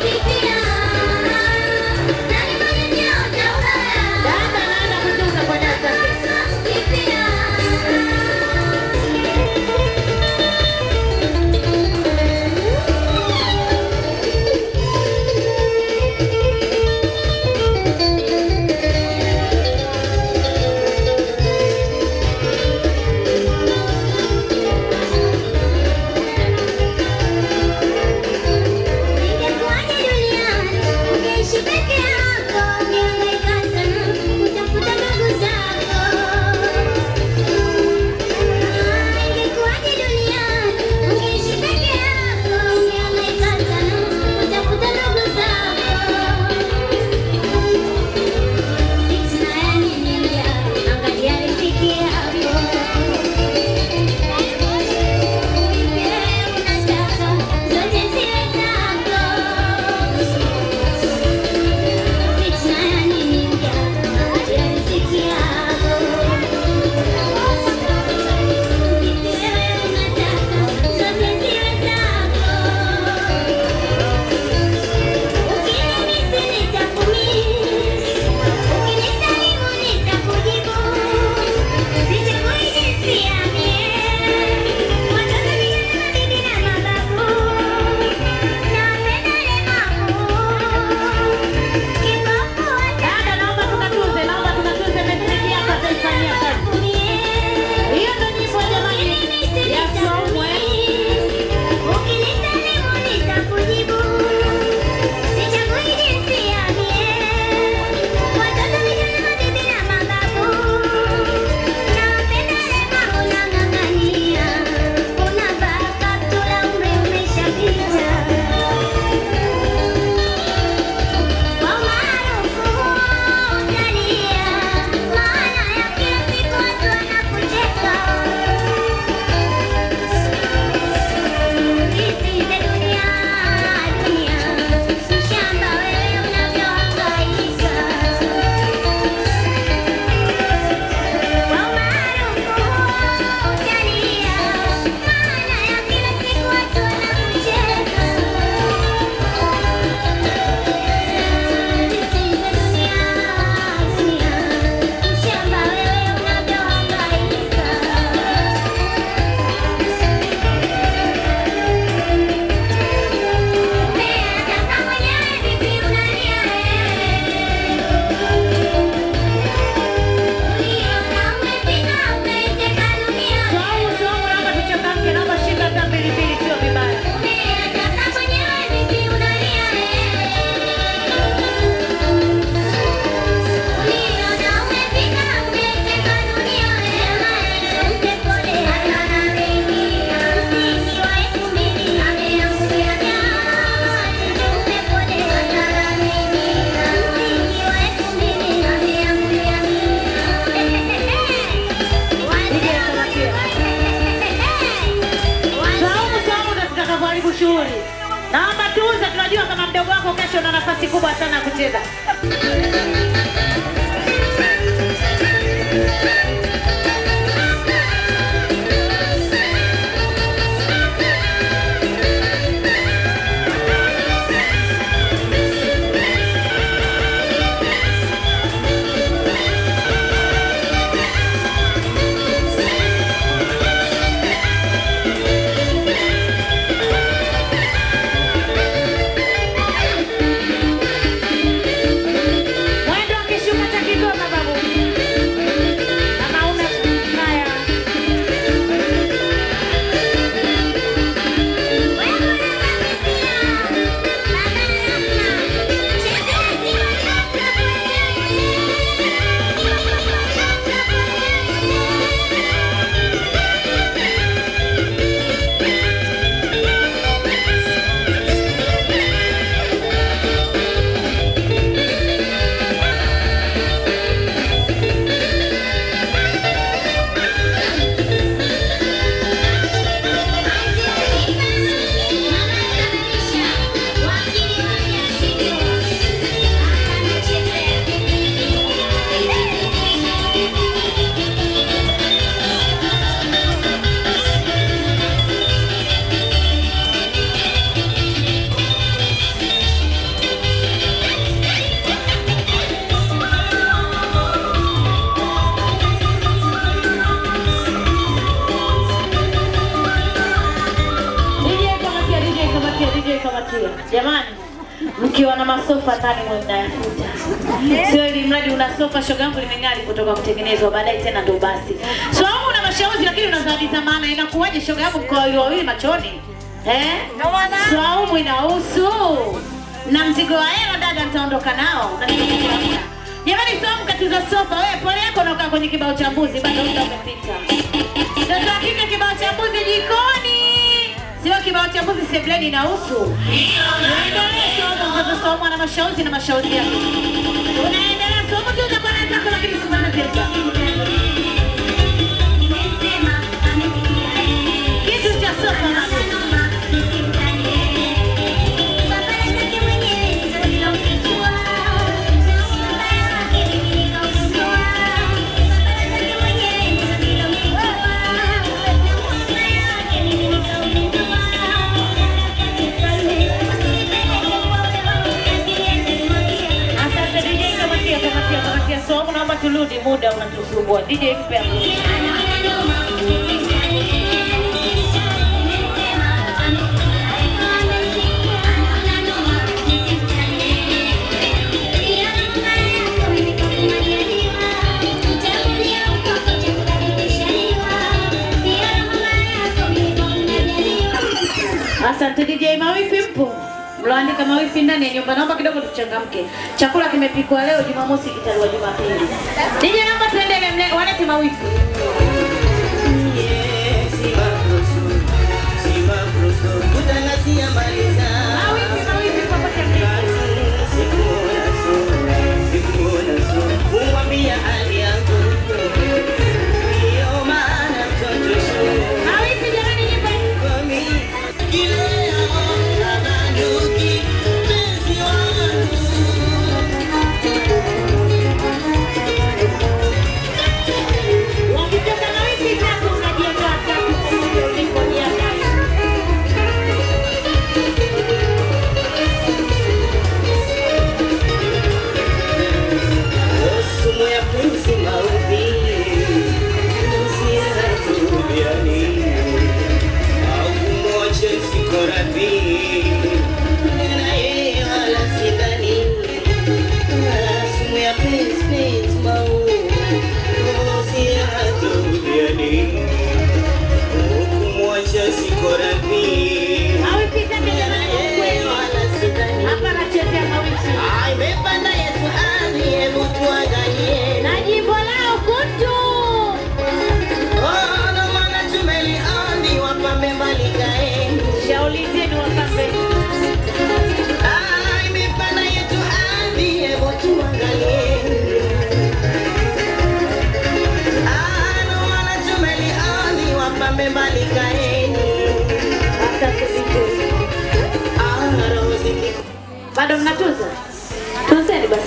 Dada anaenda kutunza kwa dada zake. wako kesho una nafasi kubwa sana ya kucheza. Mwendo akishuka cha Kigoma babu. Kama una haya. DJ kamatia, DJ kamatia, DJ kamatia. Jamani, mkiwa na masofa ndani mwe mnayafuta, sio ili mradi una sofa shoga yangu limeng'ali kutoka kutengenezwa, baadaye tena ndo basi. So au una mashauzi lakini una zawadi za maana, inakuwaje shoga yangu mkoa wawili wawili machoni eh? Swaumu inahusu na mzigo wa hela dada, nitaondoka nao na nitakuja. Jamani, Swaumu katiza sofa, wewe pole yako unakaa kwenye kibao cha mbuzi, bado muda umepita. Mtoto wa kike kibao cha mbuzi jikoni, sio kibao cha mbuzi sebleni inahusu. Unaendelea somo, mtoto Saumu ana mashauzi na mashauri yake. Unaendelea somo tu utakuwa na zako lakini simama tena. Kitu cha sofa na Asante DJ kamatia kamatia kamatia somo, naomba turudi, muda unatusumbua. DJ mpe hapo. Asante DJ Mawifi mpo? Mloandika Mawifi ndani ya nyumba, naomba kidogo tuchangamke. Chakula kimepikwa leo, Jumamosi kitaliwa Jumapili. DJ naomba tuendelee, mle- walete Mawifi. Mawifi, Mawifi popote mlipo. Mawifi jamani, nipe. Wakitoka Mawifi tatu unajiandaa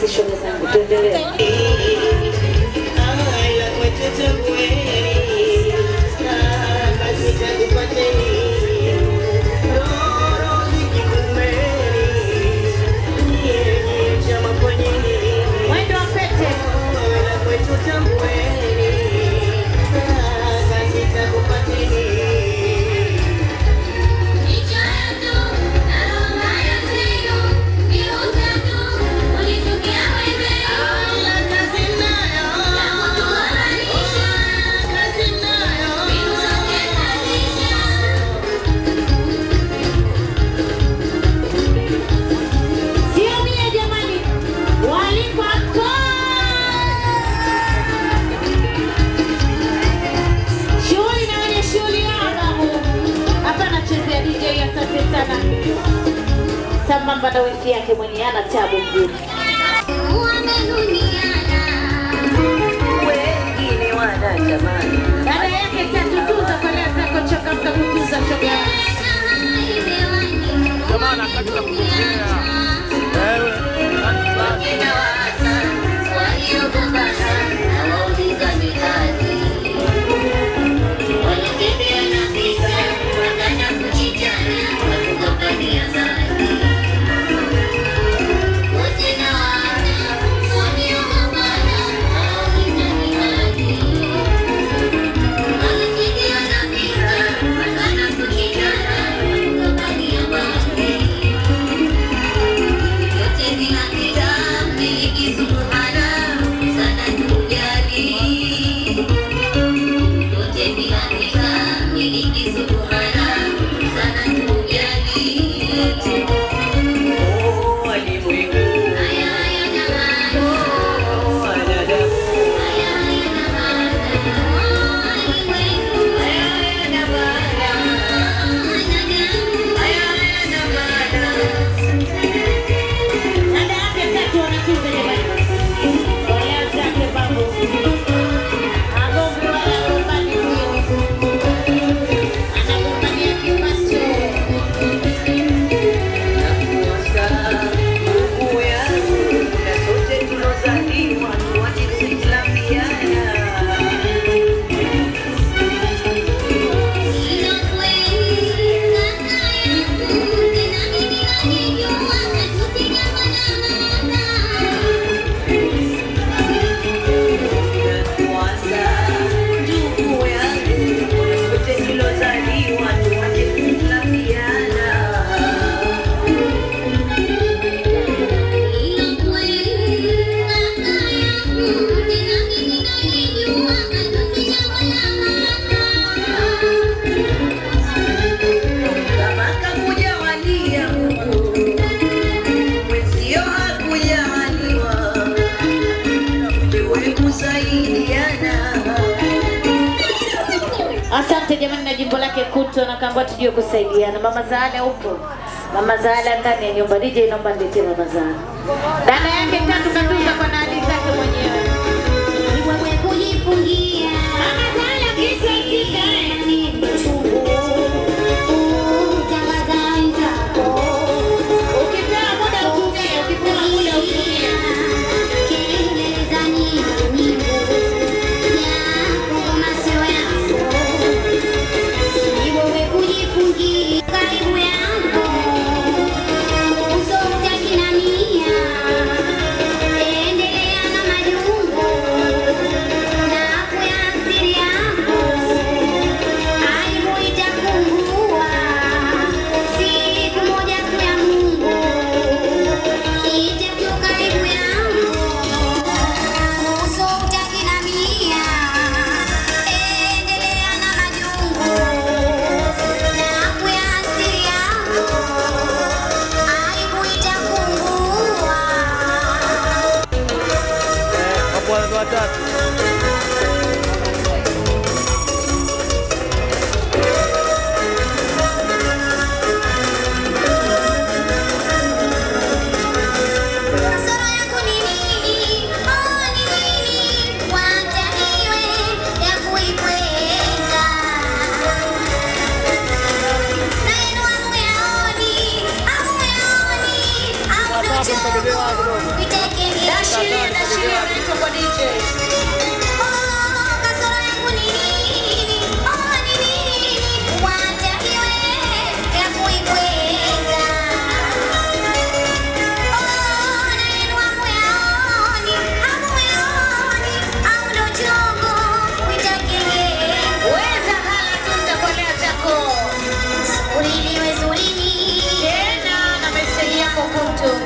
shoga zangu, tuendelee. Mwendo wa pete. Sio mie jamani, walipata shughuli na wenye shughuli yao babu. Hapa anachezea DJ, asante sana. Sambamba na wiki yake mwenye ana tabu mjini. wengine wanatamani Dada yake tatu tuza kwa leo zako changamka kutuza shoga. Jamani, nataka kuongea. Wewe, Dada yake tatu wanatuza jamani. Kwa leo zake babu. Agombe wala agombani huyo. Anagombania kipato. Mungu yangu na sote tulozaliwa tuache kuislafiana Kwanza ndugu yangu na sote tulozaliwa tuache kuislafiana kama kakujawalia Mungu mwenzio hakujaliwa ujue kusaidiana Asante jamani na jimbo lake kuto na kamba tujue kusaidiana. Mama Zaala upo? Mama Zaala ndani ya nyumba. DJ naomba niletee Mama Zaala. Dada yake tatu katuza kwa nani zake mwenyewe. Mama Zaala kisa kika. Ukipewa muda utumie, ukipewa muda utumie. Karibu yangu uso utakinamia, endelea na majungu na kuyasiri yangu, aibu itapungua siku moja tu ya Mungu itakuwa karibu yangu uso utakinamia, endelea na majungu na kuyasiri yangu, aibu itapungua. hapo watu watatu. Kasoro yangu ni nini? Oh, ni nini? Wacha iwe ya kuikweza. Na yenu hamuyaoni, hamuyaoni, hamtochoka. Vitekeni Ashiria, ashiria, naitwa kwa DJ. Weza hala tu nitakolea zako. Tena na meseji yako kutu.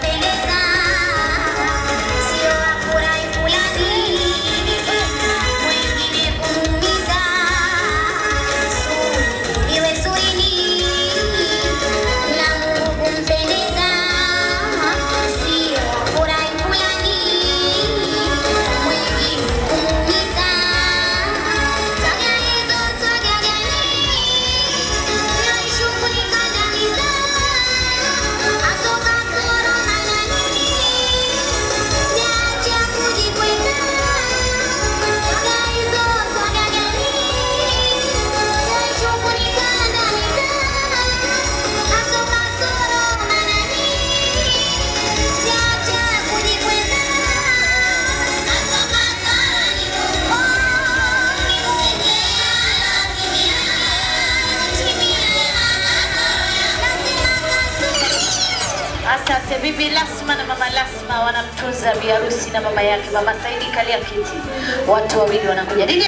Asante bibi Lasma na mama Lasma wanamtunza biharusi na mama yake. Mama Saidi kalia kiti, watu wawili wanakuja. DJ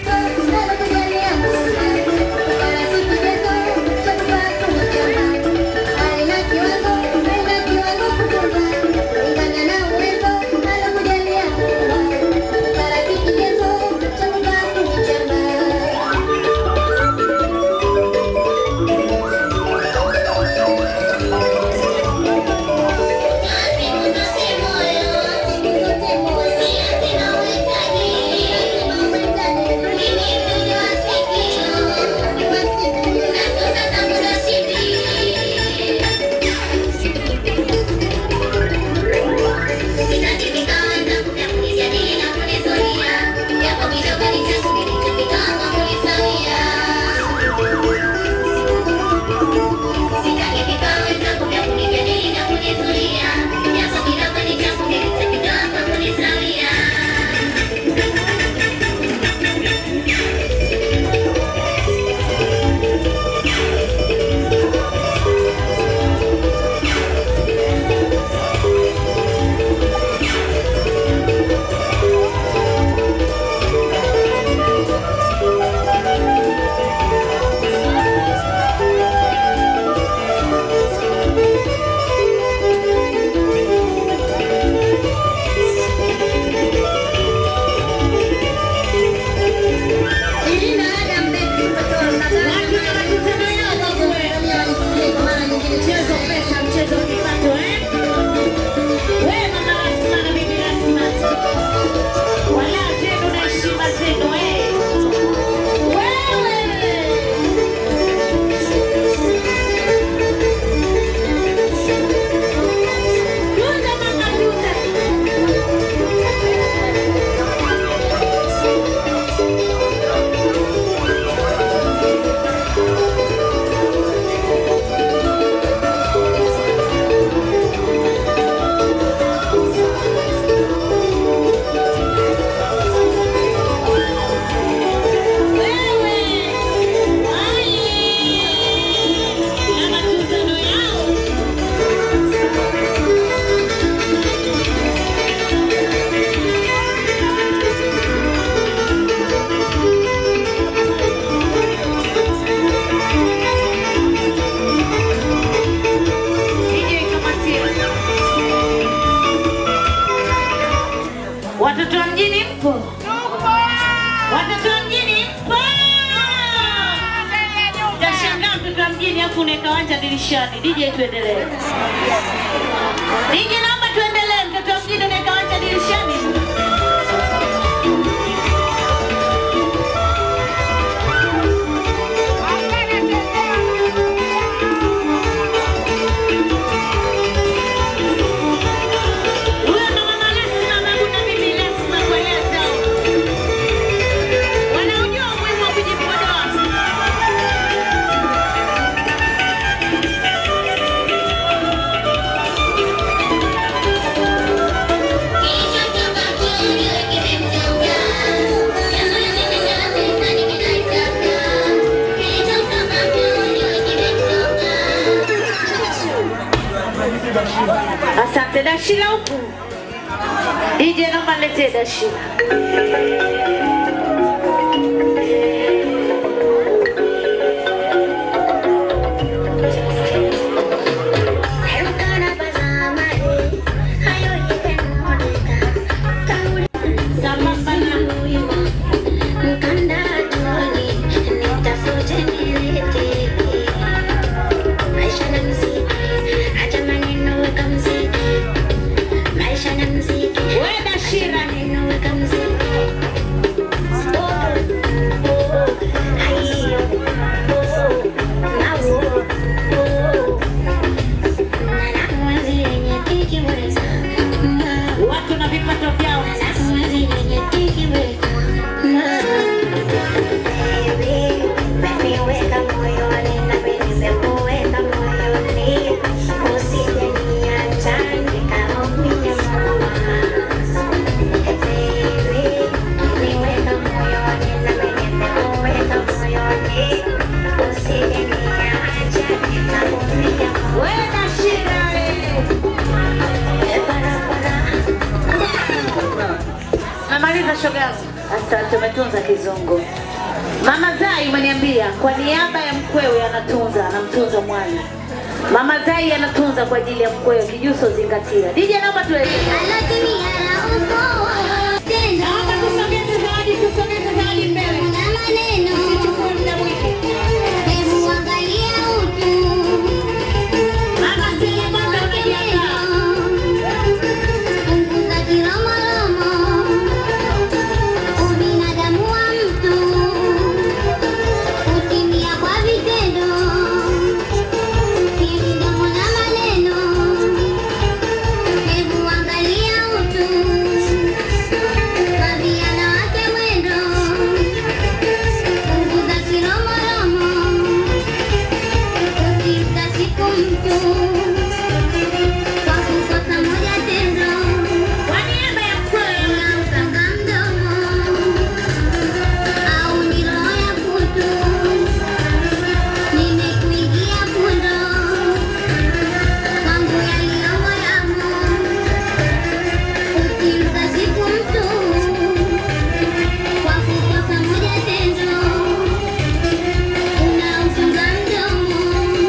Watoto wa mjini mpo? Watoto wa mjini mpo? Tashangaa mtoto wa mjini afu unaweka wanja dirishani. DJ tuendelee. DJ naomba tuendelee. Mtoto wa mjini unaweka wanja dirishani. Huyo ndo mama Lesma, babu na bibi Lesma kwa leo. Wanaujua umuhimu wa kujipodoa. huku. DJ naomba niletee dashira. Wenda Shira. Watu na vipato vyao. Wenda Shira. Namaliza shoga yangu. Asante, umetunza kizungu. Mama Zai umeniambia kwa niaba ya mkwewe anatunza, anamtunza mwana. Mama Zai anatunza kwa ajili ya mkwewe, kijuso zingatia. DJ naomba tueleze. Naomba tusogeze zawadi, tusogeze zawadi mbele. Usichukue muda mwingi. Mama Zai kwanza unajiandaa. Ubinadamu wa mtu hutimia kwa vitendo, si midomo na maneno. Hebu angalia utu kwa vijana wake mwendo, punguza kiromoromo, usimta siku mtu kwa kukosa moja tendo. Kwa niaba ya mkwewe Unautaka mdomo au ni roho ya kutu, nimekuingia pundo kwangu yaliyomo yamo, ukimpa siku mtu kwa kukosa moja tendo, unaufunga mdomo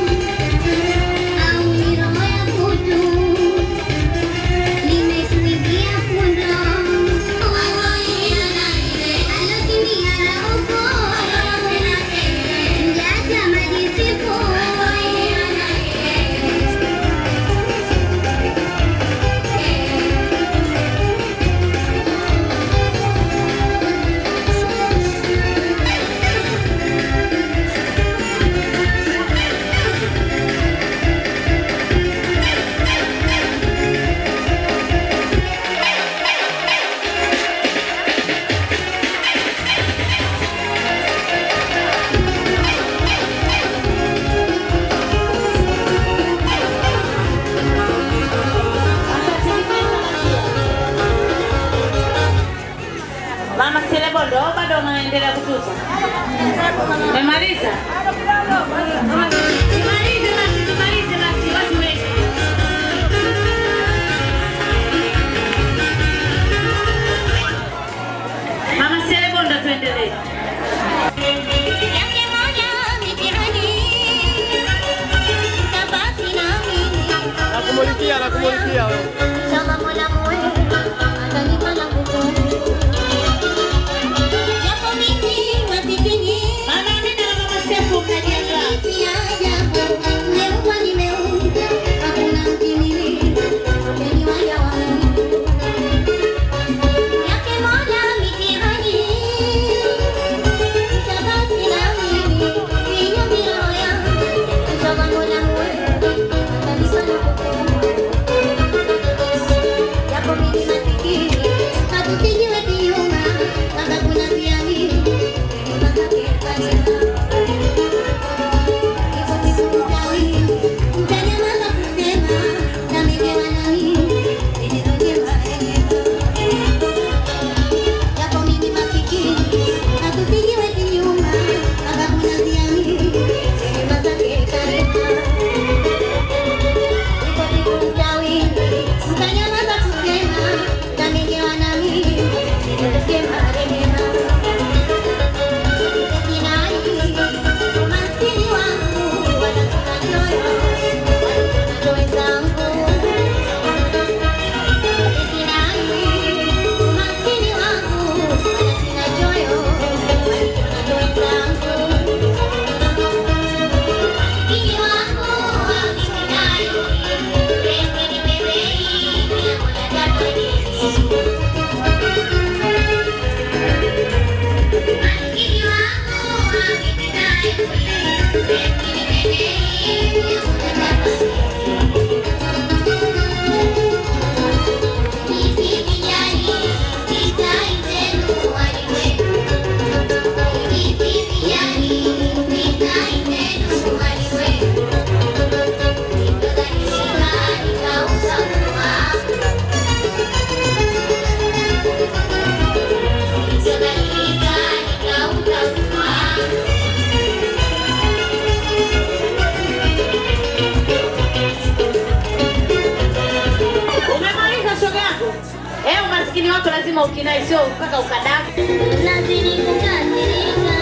au ni roho ya kutu nimekuingia pundo alotimia rauko mjaja majisifu Mama Selebondo au bado unaendelea kutuza? Umemaliza? Tumalize basi, tumalize basi, watu wengi. Mama Selebondo tuendelee. yake moja mitihani tabaki nami Nakumulikia, nakumulikia wewe. Inshallah Mola muweza atanipa la kukumu japo mimi masikini Mama Amina na Mama Sefu mnajiandaa. pia Umemaliza shoga yako? Eh, umaskini wako lazima ukinai, sio mpaka ukadamu. Nazidi kukasirika,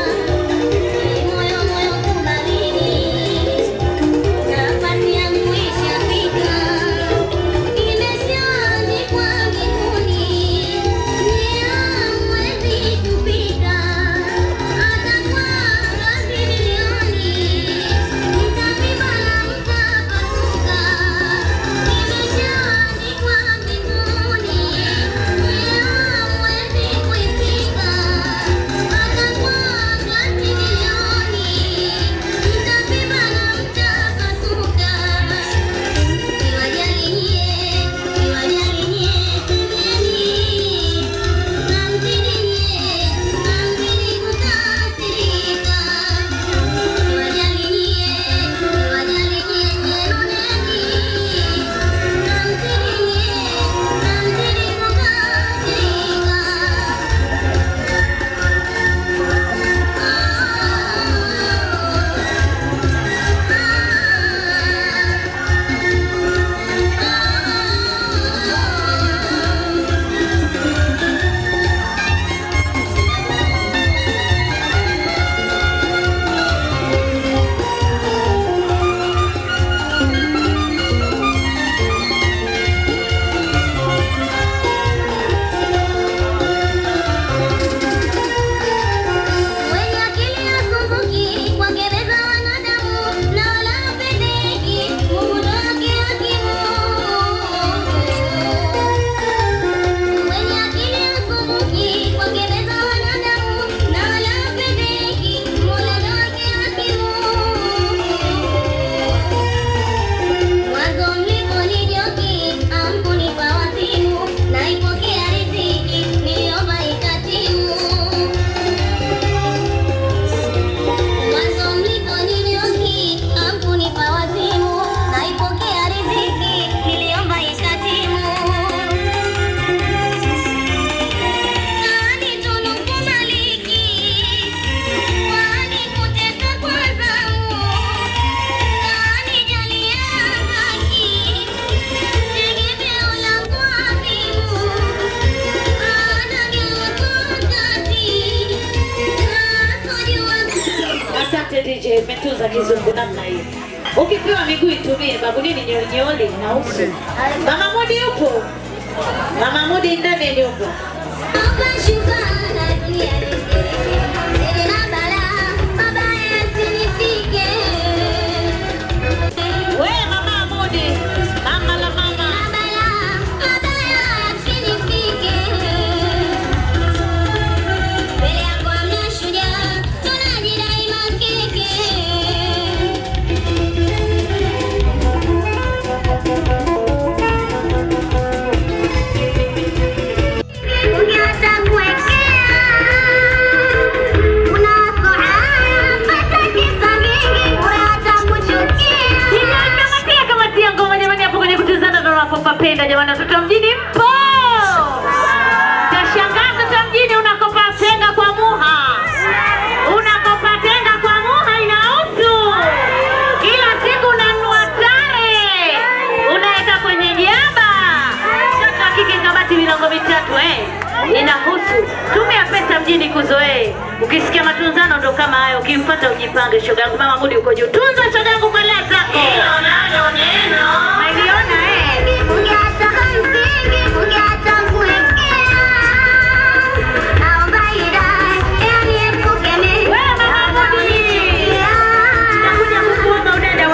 moyo moyo kubaridi, nafasi yangu ishafika, imeshaandikwa mbinguni, nia huwezi kupita, hata kwa ngazi milioni, mtapima na mtapasuka, imeshaandikwa mbinguni, nia huwezi kuipika, hata kwa ngazi milioni, mtapima na mtapasuka. Siwajali nyie, siwajali nyie, semeni, namzidi nyie, namzidi kukasirika. Siwajali nyie, siwajali nyie, nyenoneni, namzidi nyie, namzidi Wenye akili hasumbuki, kuwagereza wanadamu, na wala hapendeki, Mungu ndo wake hakimu. Wenye akili hasumbuki, kuwagereza wanadamu, na wala hapendeki, Mola ndo wake hakimu. Mwanzo mliponijoki, hamkunipa wazimu, naipokea riziki, niliomba ikatimu. Mwanzo mliponidhioki, hamkunipa wazimu, naipokea riziki, niliomba ikatimu. Kanitunuku maliki, wanikutesa kwa zamu, kanijalia haki, tegemeo langu adhimu, anageuka wakati, nasojua Asante DJ, umetunza kizungu namna hiyo. Ukipewa miguu itumie, babu nini nyolinyoli na uso. Mama Mudi yupo? Mama Mudi ndani ya nyumba. We mama Mudi, mama la mama. Kamatia kamatia ngoma jamani, hapo kwenye kutuzana ndo unapopapenda jamani, watoto wa mjini mpo. Tashangaa mtoto wa mjini unakopa tenga kwa muha, unakopa tenga kwa muha inahusu kila siku unanunua tare unaweka kwenye jaba. Mtoto wa kike kabati milango mitatu eh, inahusu. Tumia pesa mjini kuzoee. Ukisikia matunzano ndo kama hayo, ukimpata ujipange. Shoga yangu mama Mudi uko juu, tunza shoga yangu kwa lea zako. Umeliona eh?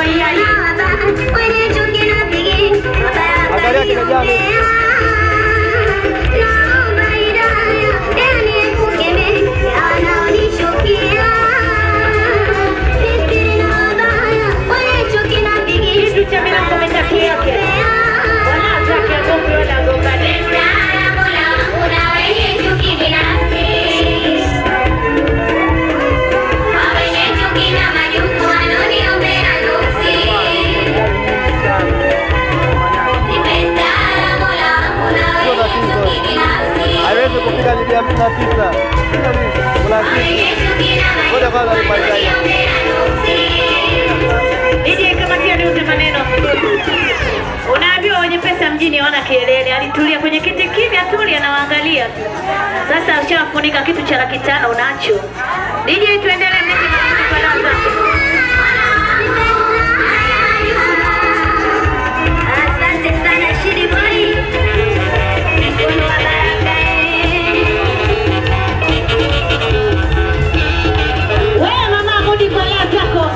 Angalia kile jalo. na tisa. Kuna kitu. Ngoja kwanza nimalize. DJ kamatia niuze maneno. Unaambiwa wenye pesa mjini hawana kelele, alitulia kwenye kiti kimya tuli anawaangalia tu. Sasa ushafunika kitu cha laki tano unacho. DJ tuendelee mlete mafuta kwa raza. Asante sana Shiri Boy. Mkono wa baraka Wewe mama Mudi kwa leo tako.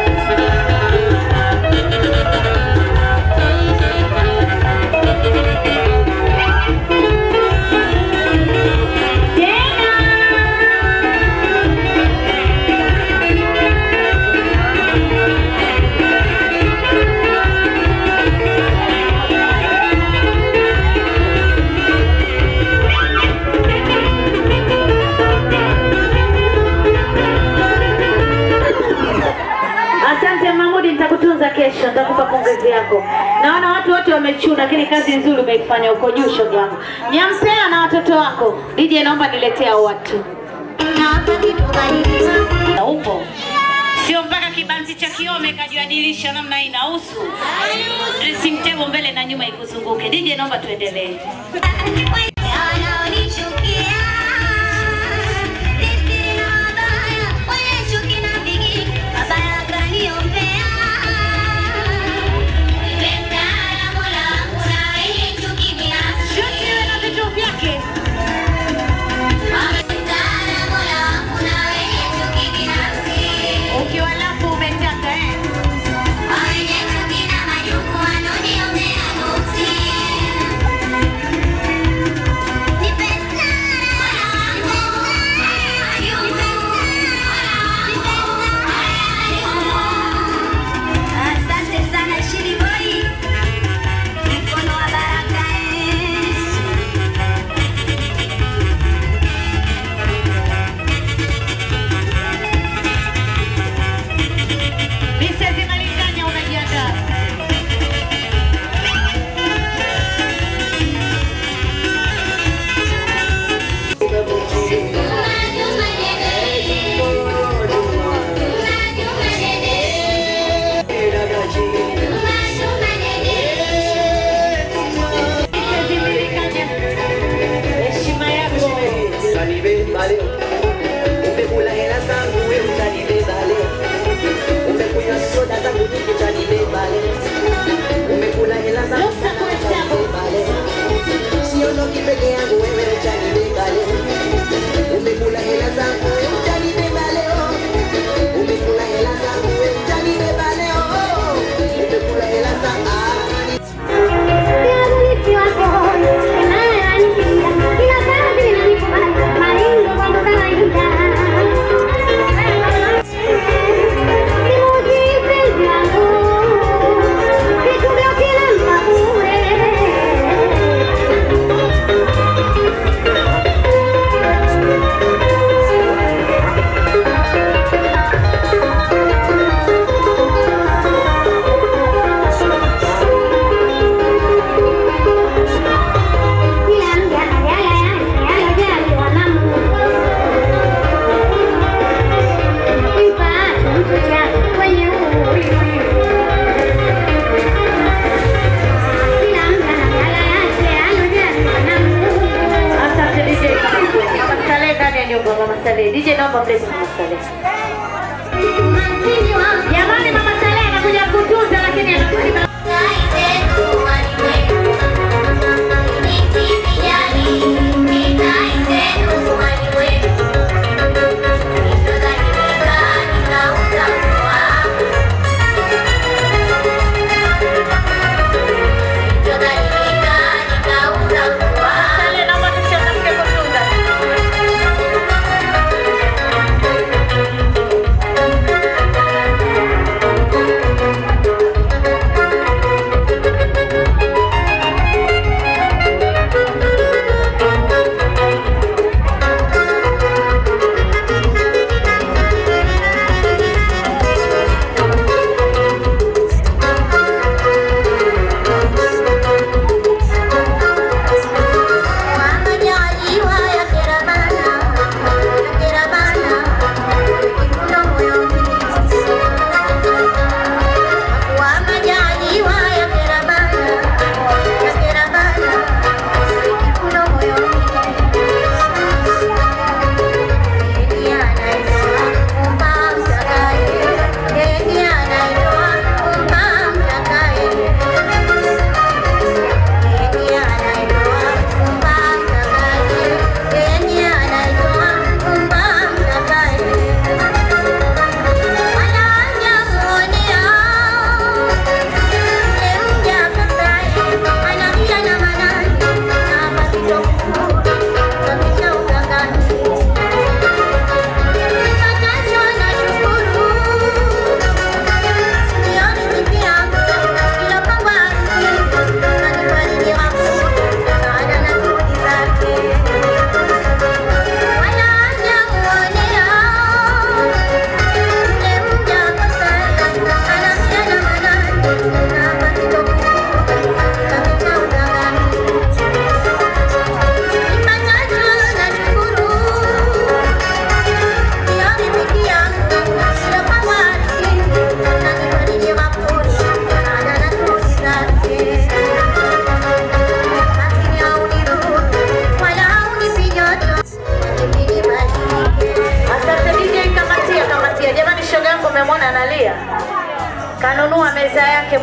Asante Mahmudi, nitakutunza kesho, nitakupa pongezi yako. Naona watu wote wamechuna, lakini kazi nzuri umeifanya huko juu, shoga yangu. Nyampea na watoto wako. DJ, naomba niletee hao watu. Na upo sio mpaka kibanzi cha kiome kajua dirisha namna hii inahusu dressing table mbele na nyuma ikuzunguke. DJ, naomba tuendelee. Ukiwa lafu umetaka eh? Asante sana Shiri Boy. Mkono wa baraka eh. Mrs. Malinganya unajiandaa. Heshima yako. Utanibeba leo, umekula hela zangu we utanibeba leo, umekunywa soda zangu nyingi utanibeba leo, umekula hela zangu utanibeba leo, siondoki peke yangu wewe utanibeba leo, umekula hela zangu we utanibeba leo, umekula hela zangu we utanibeba leo, umekula hela zangu ah, Asante DJ. Mama Saleh ndani ya nyumba Mama Saleh. DJ naomba mlete Mama Saleh. Jamani Mama Saleh anakuja kutunza lakini anakuja Saleh naomba tuchangamke kutunza. Asante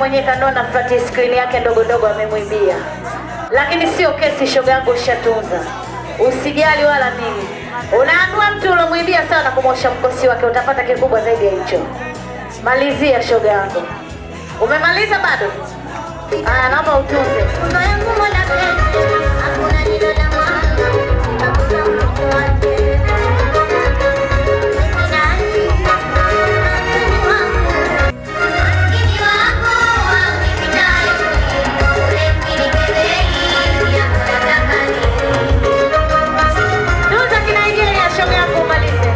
mwenyewe kanona flat screen yake ndogo ndogo amemwibia, lakini sio kesi, shoga yangu ushatunza, usijali wala nini. Unaambiwa mtu ulomwibia sawa na kumwosha mkosi wake, utapata kikubwa zaidi ya hicho. Malizia shoga yangu. Umemaliza bado? Aya, naomba utunze. Tunza kinaingilia shoga yangu umalize.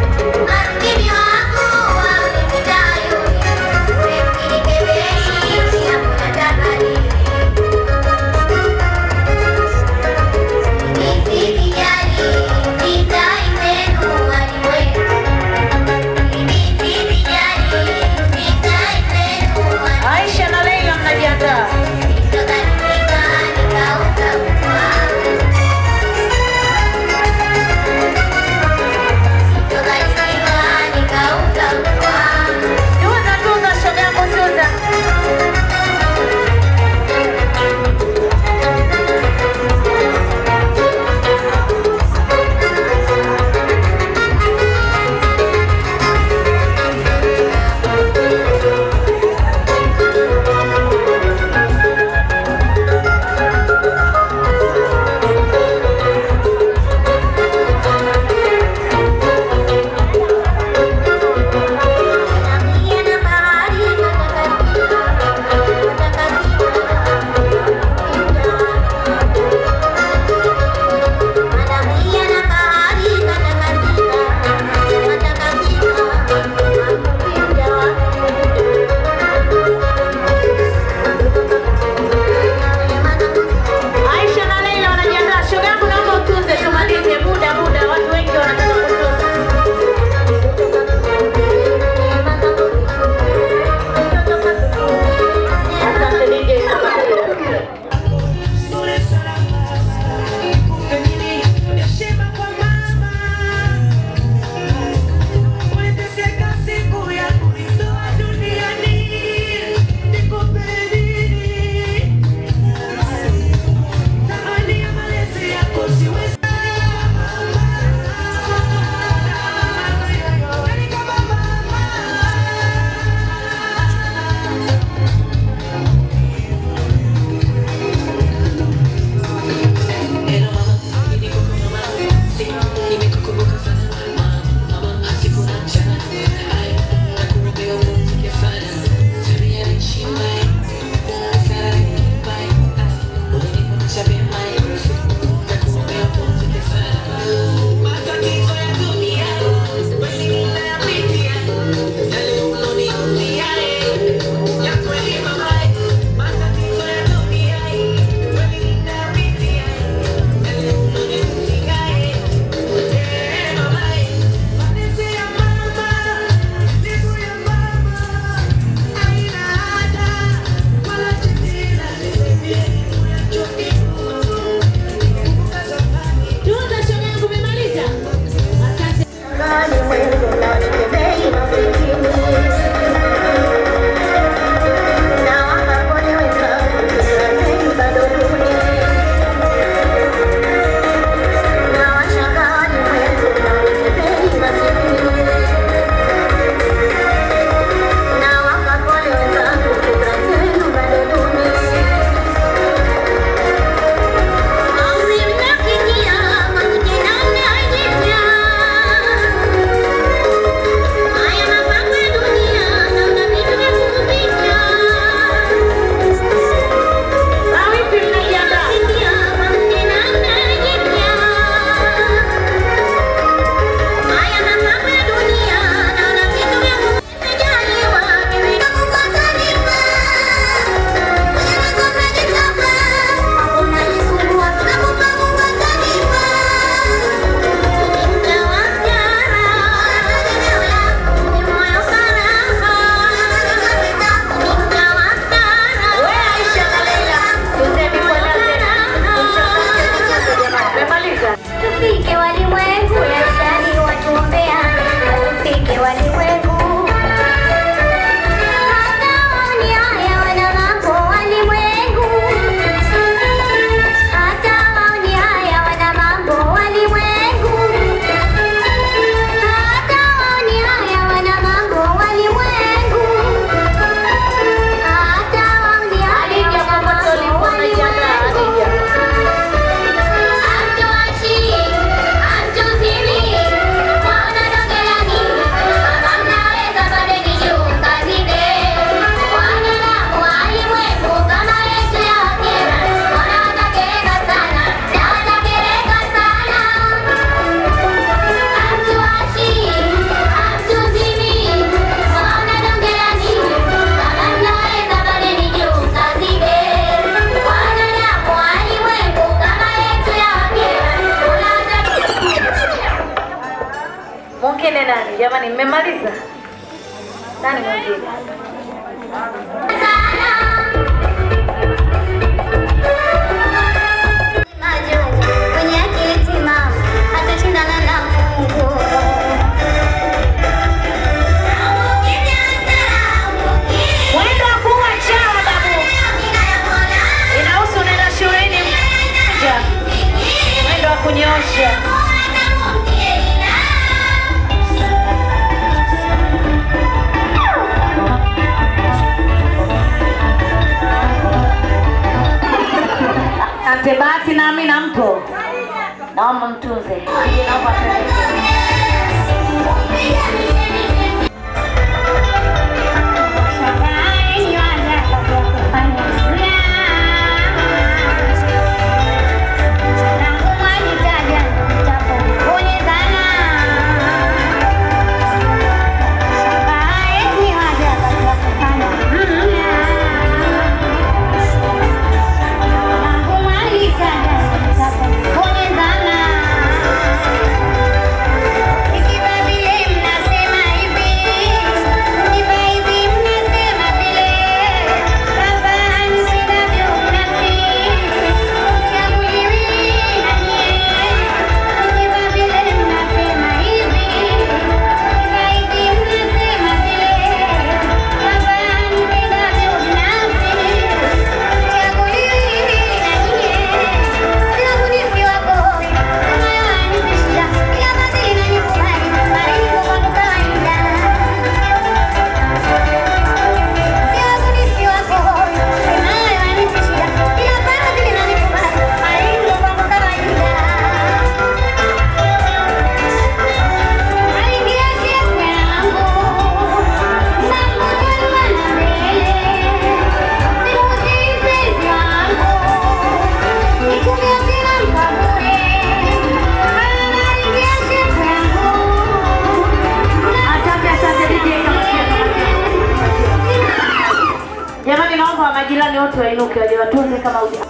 mwingine nani? Jamani, mmemaliza? Nani mwingine? Mwenye akili timamu atashindana na Mungu. Mwendo wa kuwa chawa babu. Inahusu unaenda shuleni mja. Mwendo wa kunyosha. Asante Bahati na Amina mpo? Naomba mtunze. Nije naomba apeleke. Ikiwa vile mnasema hivi, ikiwa hivi mnasema vile, baba nisinavyo mnasi, chaguliwi na nyie. Ikiwa vile mnasema hivi, ikiwa hivi mnasema vile, baba nisinavyo mnasi, chaguliwi na nyie. Chaguliwi wako, kama yanipishia, ila basi inanikubali, bali kwa kwangu kawaida. Asante, asante DJ Kamusia. Jamani, naomba wa majirani wote wainuke waje watunze kama uja.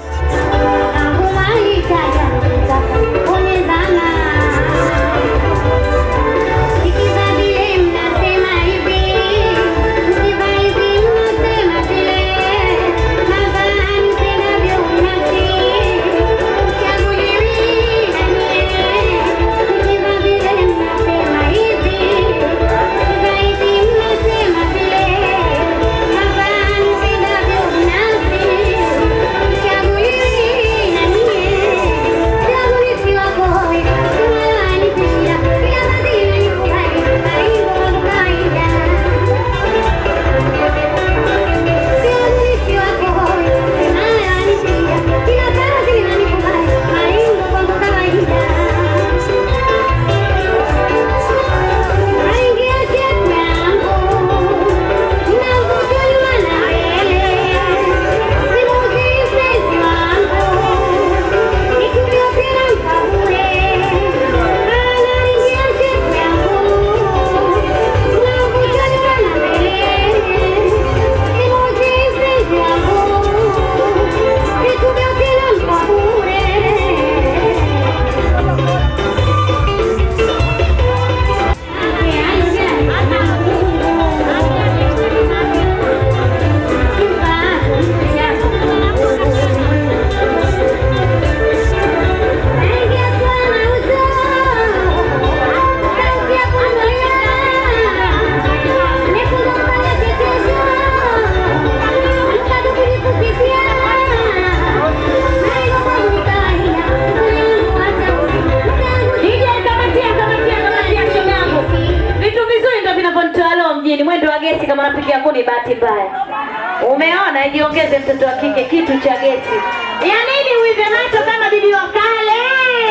DJ kamatia, kamatia, kamatia shoga yangu. Vitu vizuri ndio vinavyonitoa leo mjini. Mwendo wa gesi kama napiga kuni bahati mbaya. Umeona, ijiongeze mtoto wa kike kitu cha gesi. Ya nini uive macho kama bibi wa kale?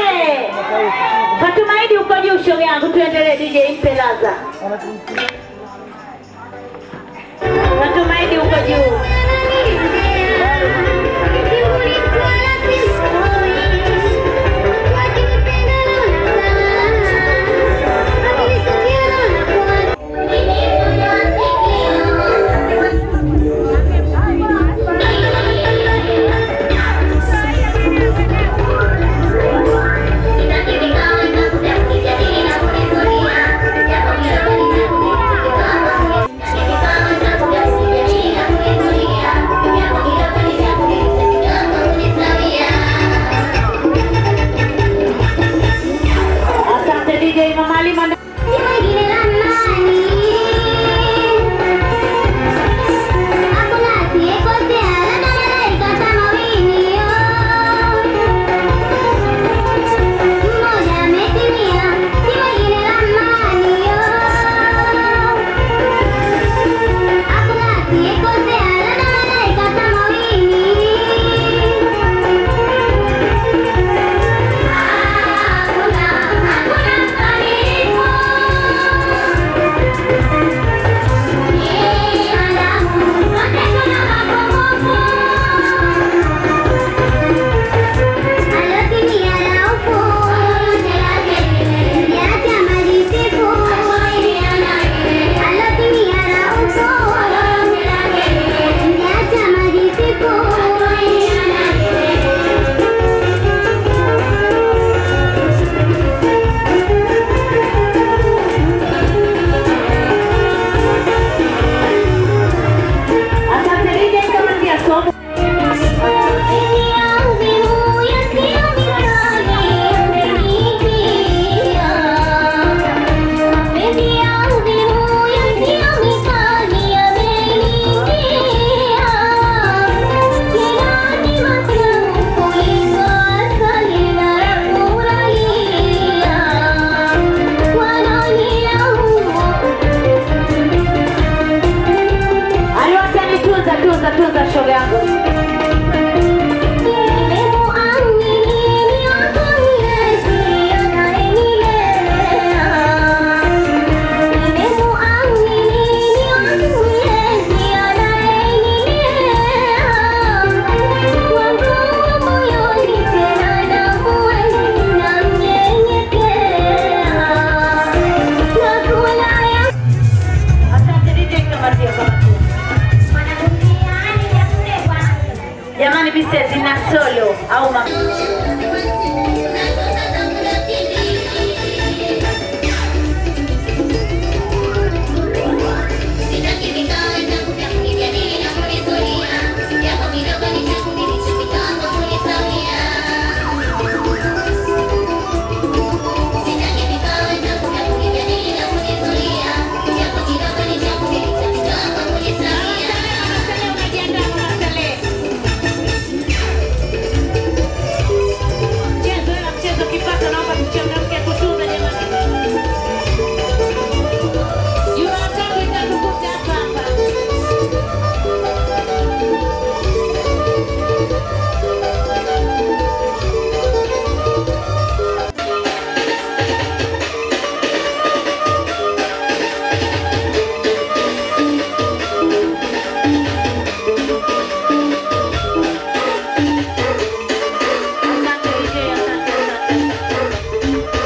Fatumaidi uko juu shoga yangu, tuendelee DJ mpe laza. Fatumaidi uko juu. Thank you. naomba tuchangamke kutunga jamani. Jumatatu itatukuta hapa hapa. Asante DJ, asante, asante, asante.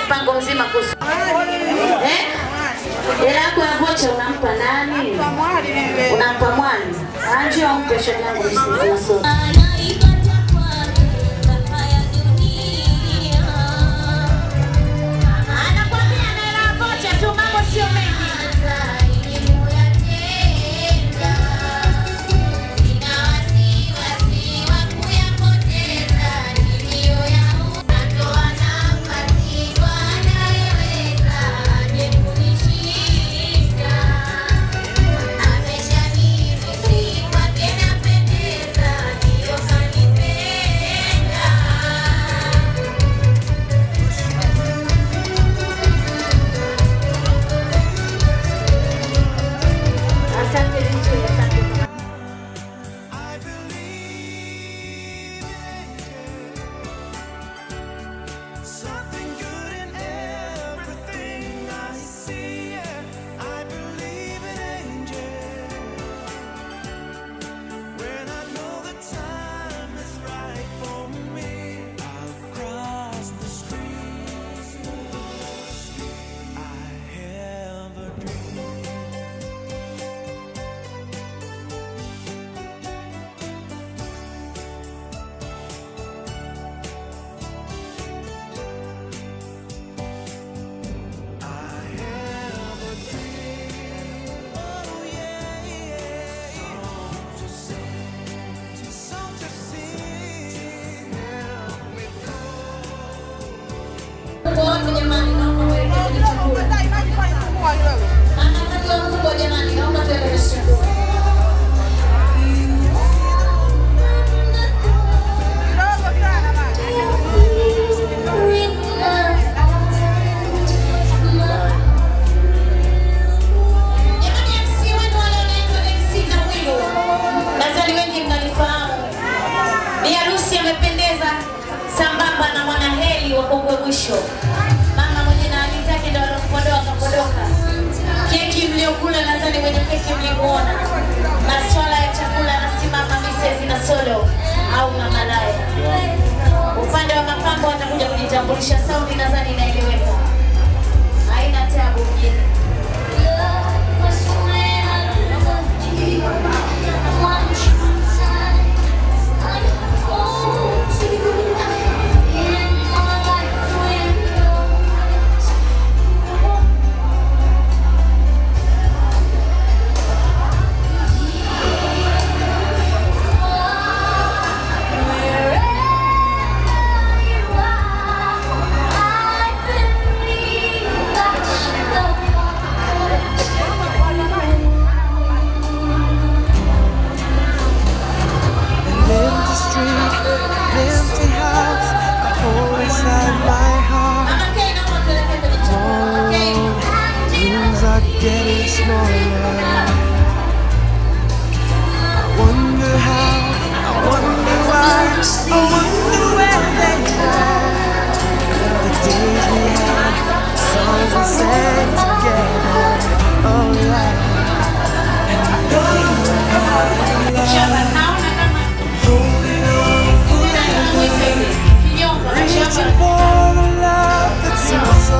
mpango mzima kuhusu eh? Hela yako ya vocha unampa nani? Unampa mwali. Anjio mpe shoga yangu msizi Anakwambia na hela ya vocha tu, mambo sio mengi. Asante DJ, asante. Something good in everything I see. I believe in angels. When I know the time is right for me, I'll cross the street. I have a dream. Wote jamani, naomba mwelekee kwenye chakula. Mama mkubwa mkubwa jamani, naomba tuende kwenye chakula. Jamani, MC wenu wale wanaitwa MC na Wilu. Nadhani wengi mnalifahamu. Bi harusi amependeza sambamba na mwanaheli wa Kongwe Mwisho. Mama mwenye na hali zake ndo alopodoa kapodoka. Keki mliokula nadhani mwenye keki mlimuona. Maswala ya chakula anasimama Mrs. na Solo au Mama Laya. Upande wa mapambo atakuja kujitambulisha, sauti nadhani inaeleweka. Haina tabu mjini. An empty street, an empty house, a hole inside my heart. Oh, dreams are getting smaller. I wonder how, I wonder why, I wonder where they are. The days we had, the songs we sang together. Oh yeah. And I know you have love. Holding on forever. Reaching for the love that seems so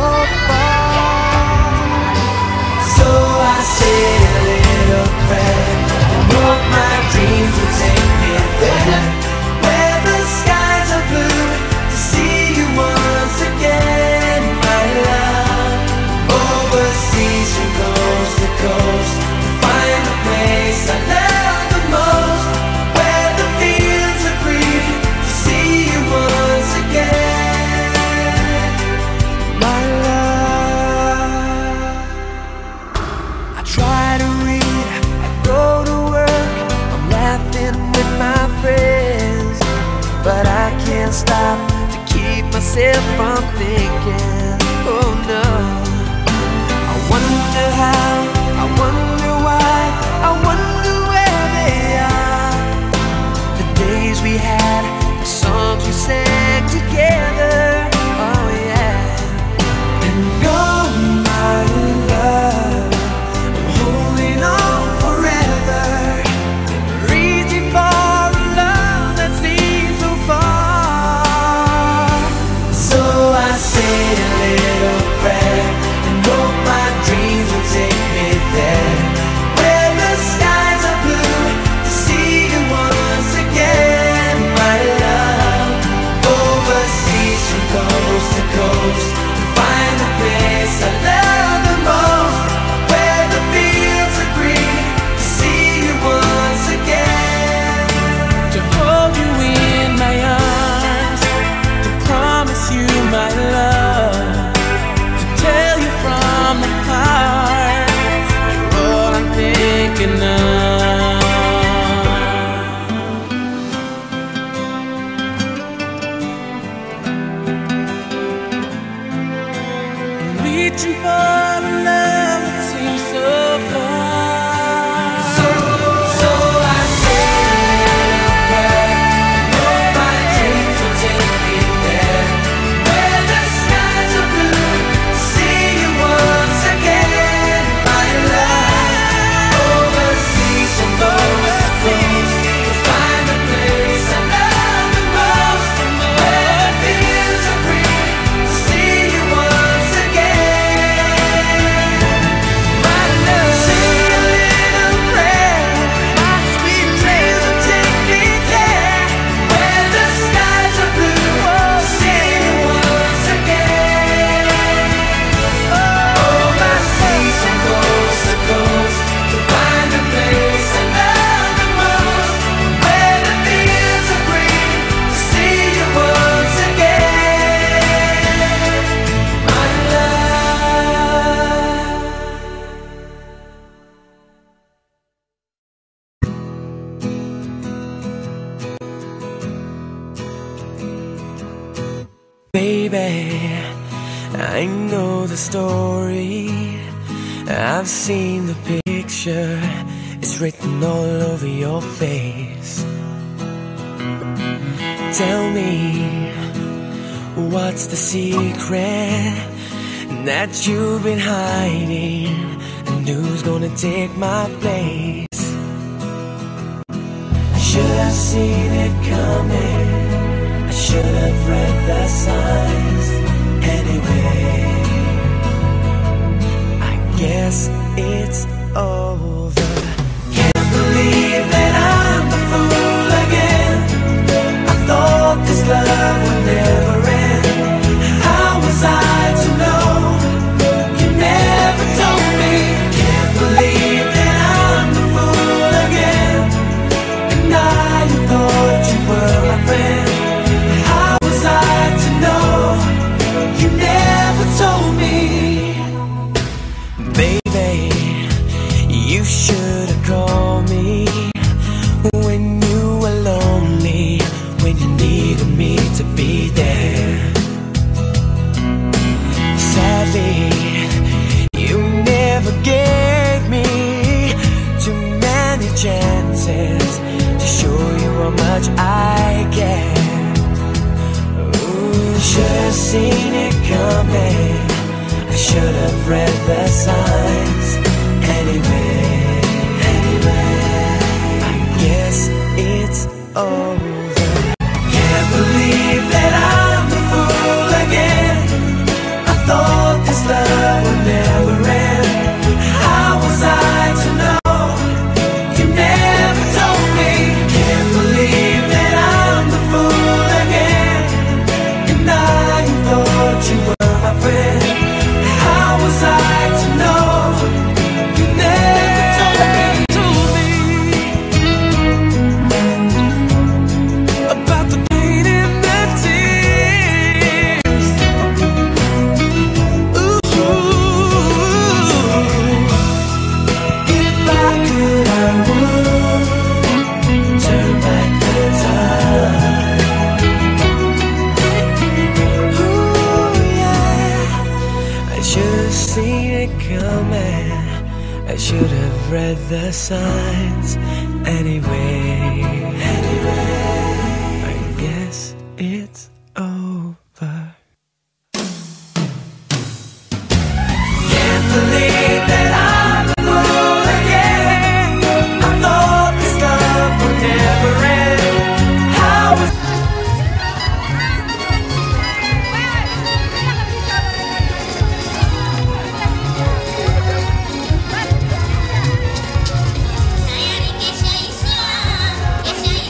far. So I say a little prayer and hope my dreams will take me there. Where the skies are blue to see you once again, my love. Overseas from coast to coast to find the place I love the most. Where the fields are green to see you once again, my love. I try to read, I go to work, I'm laughing with my friends, but I can't stop to keep myself from thinking. Oh no, I wonder how, I wonder why, I wonder where they are. The days we had, the songs we sang together. Oh yeah. And oh my love, I'm holding on forever, reaching for a love that seems so far. So I say reaching for a love that seems so far. So, so I say a prayer. Know my dreams will take me there, where the skies are blue. See you once again, my love. Overseas and overseas, to find a place I love the most, where it feels so free. See you once again, my love. Say a little prayer, my sweet dreams will take me there, where the skies are blue. See you once again. Overseas and coast to coast, to find a place I love the most, where the fields are green. To see you once again, my love. Baby, I know the story. I've seen the picture. It's written all over your face. Tell me, what's the secret that you've been hiding? And who's gonna take my place? I should have seen it coming. I should have read the signs anyway. I guess it's over. Can't believe that I'm the fool again. I thought this love would never end. How was I to know? You never told me. Can't believe that I'm the fool again. And I thought you were my friend. How was I to know? You never told me. Baby, you should have called me when you were lonely, when you needed me to be there. Sadly, you never gave me too many chances to show you how much I care. Ooh, should have seen it coming. I should have read the signs anyway. Anyway, I guess it's over. Can't believe that I'm the fool again. I thought this love would never end. How was I to know? You never told me. Can't believe that I'm the fool again. And I thought you were my friend. How was I to know? You never told me. About the pain and the tears. Ooh, if I could, I would turn back the time. Ooh, yeah. I should have seen it coming. I should have read the signs anyway. Anyway, I guess it's over. Can't believe that I'm the fool again. I thought this love would never end. How was Kesha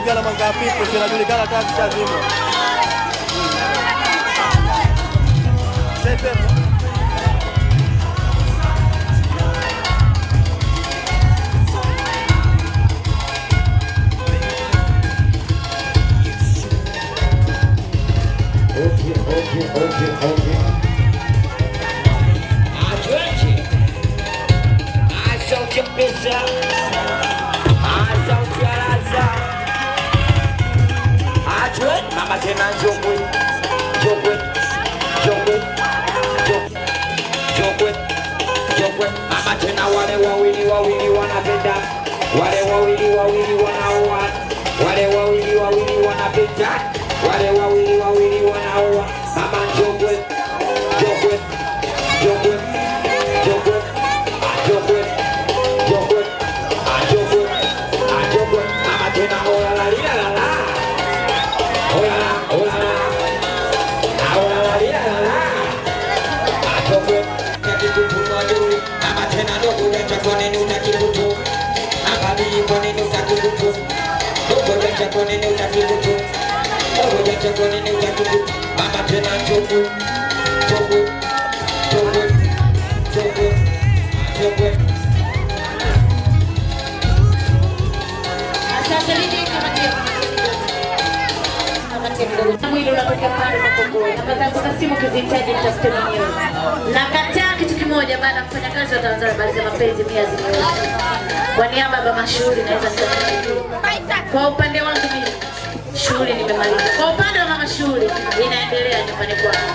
kuingia na mwanga hafifu, zinajulikana taa zishazimwa. Sepe. Okay, okay, okay, okay. Atwende. Asante pesa. Asante alaza. Atwende. Mama tena njogwe. Njogwe. Njogwe. Njogwe. Njogwe. Njogwe. Mama tena wale wawili wawili wanapenda. Wale wawili wawili wanaoa. Wale wawili wawili wanapenda. Wale wawili wawili wanaoa. Mama njogwe. Njogwe. Njogwe. Njogwe. Njogwe. Njogwe. Njogwe. Njogwe. Mama tena ola la lila la la. Ola la, ola la. Ola la lila la la. Njogwe. Kakikutu mwadui. Mama tena ndogo jacha kwa nini utakikutu. Angabii kwa nini utakikutu. Ndogo jacha kwa nini utakikutu. Ndogo jacha kwa nini utakikutu. Mama tena njogwe. Njogwe. Njogwe. Njogwe. Njogwe. Asante Lidi, kamatia, kamatia kidogo. Mwili unatokea pale Makongoro. Namba zangu za simu ukizihitaji nitafute mwenyewe. Nakataa kitu kimoja baada ya kufanya kazi wa Tanzania habari za mapenzi mia zimeoza. Kwa niaba ya mama shughuli naweza nikasema kwa upande wangu mimi shughuli nimemaliza. Kwa upande wa mama shughuli inaendelea nyumbani kwangu.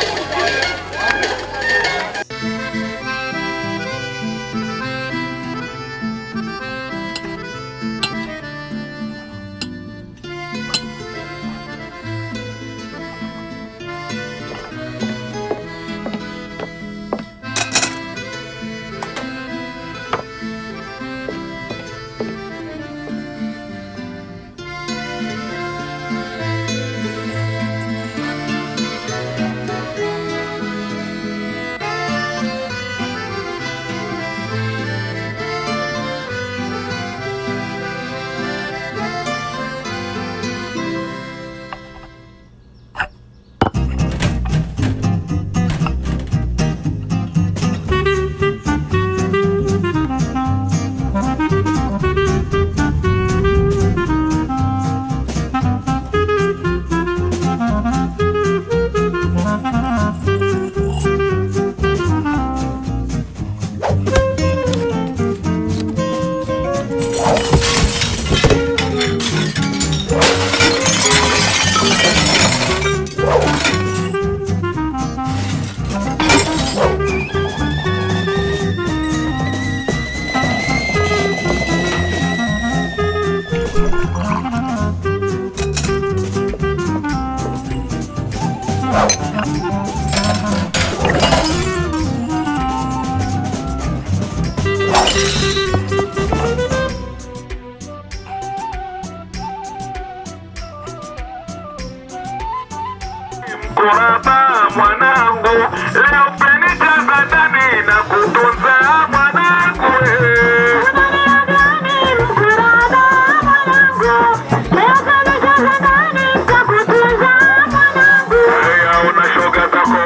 Kuraba mwanangu, leo penikaza ndani na kutunza mwanangu. Haya, una shoga zako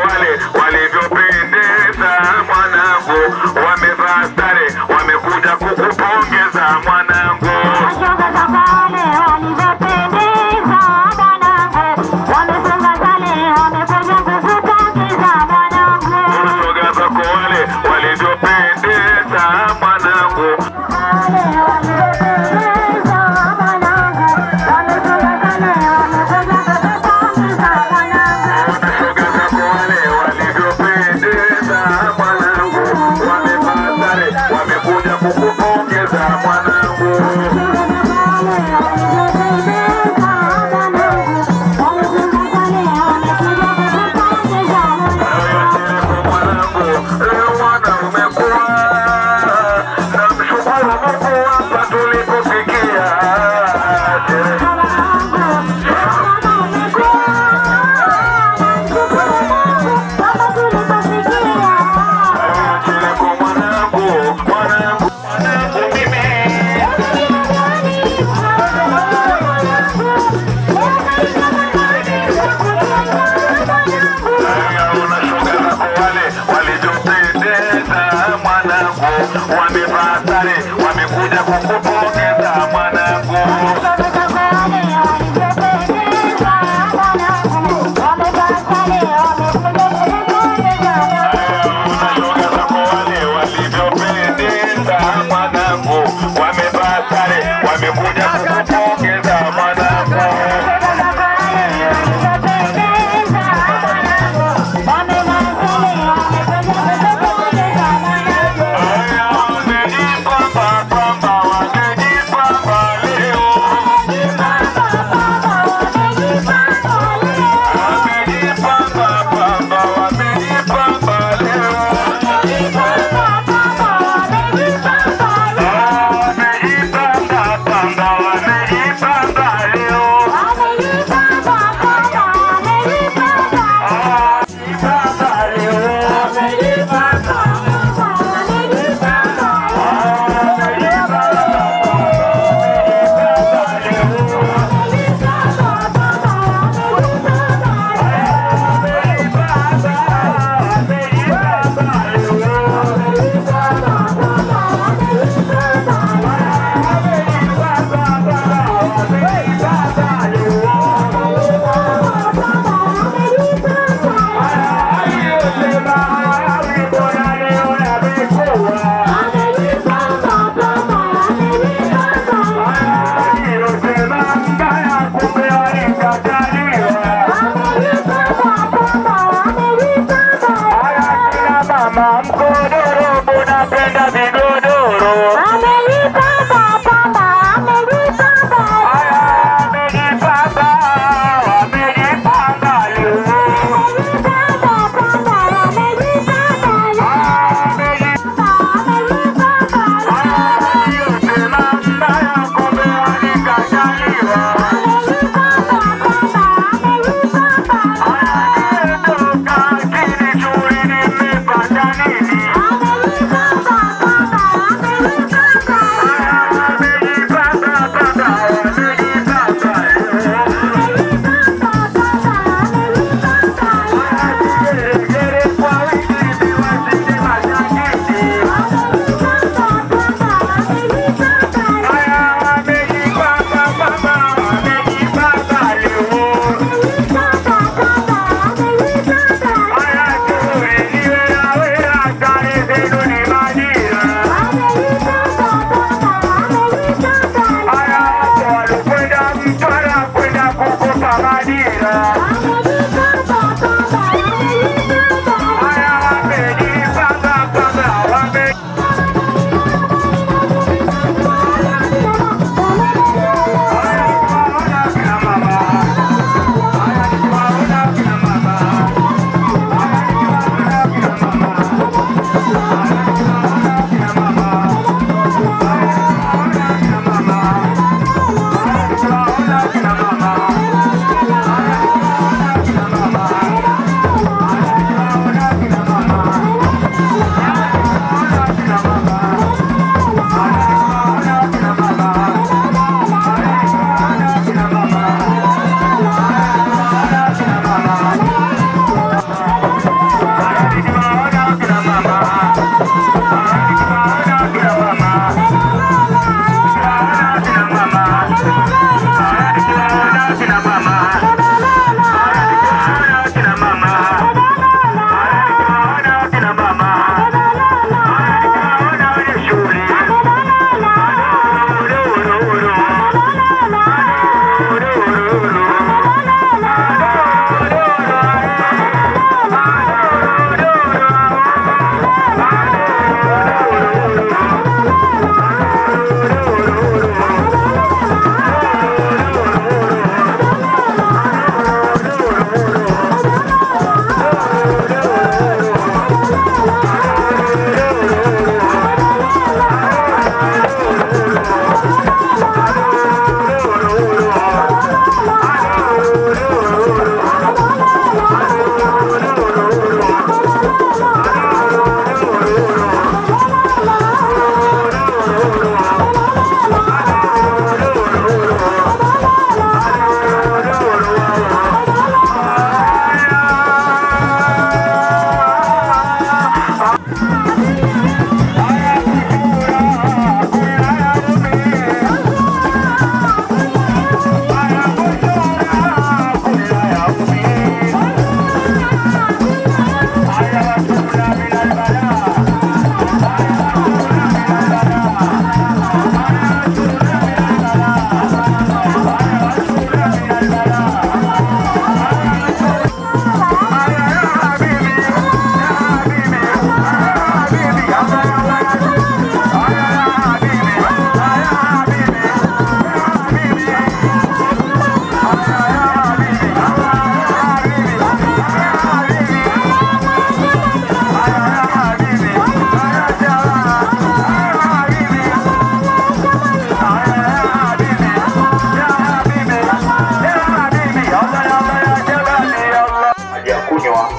hajakunywa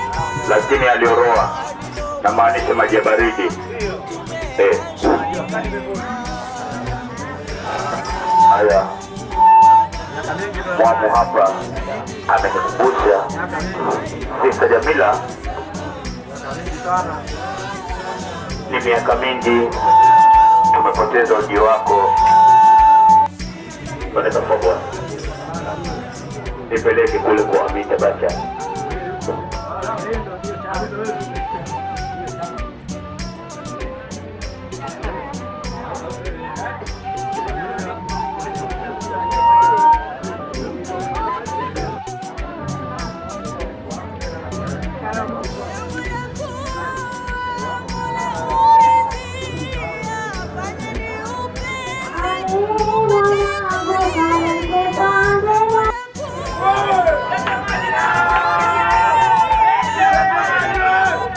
lakini alioroa na maanisha maji ya baridi eh. haya mwamu hapa amenikumbusha Sista Jamila ni miaka mingi tumepoteza ujio wako wanaweza kuwa bwana nipeleke kule kwa Amita Bacha Thank you.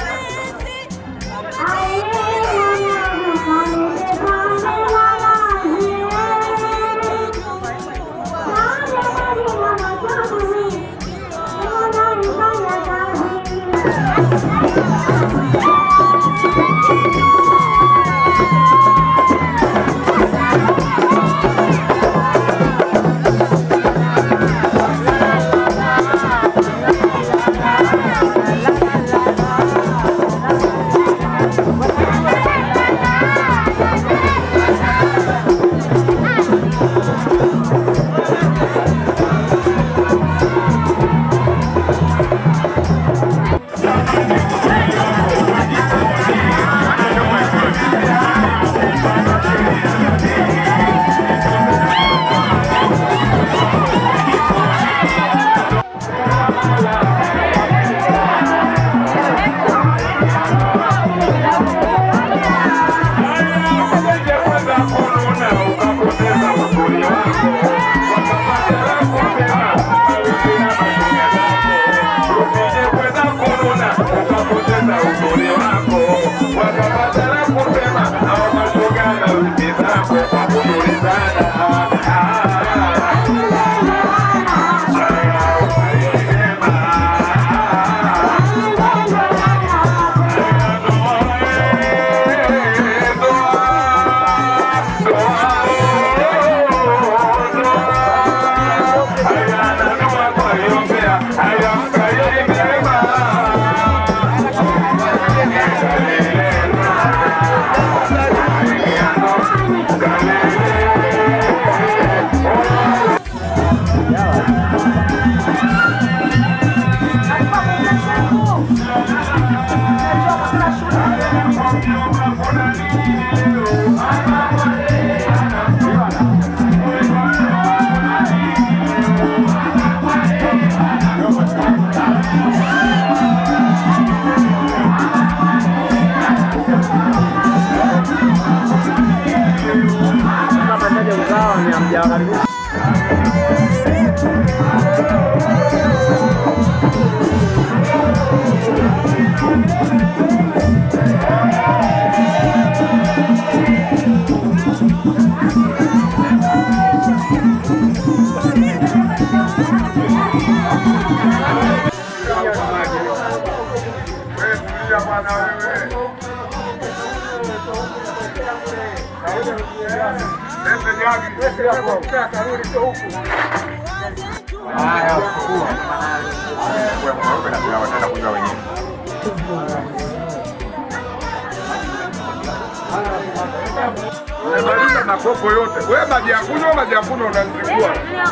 Umemaliza makopo yote. Wewe maji ya kunywa, maji ya kunywa unazingua.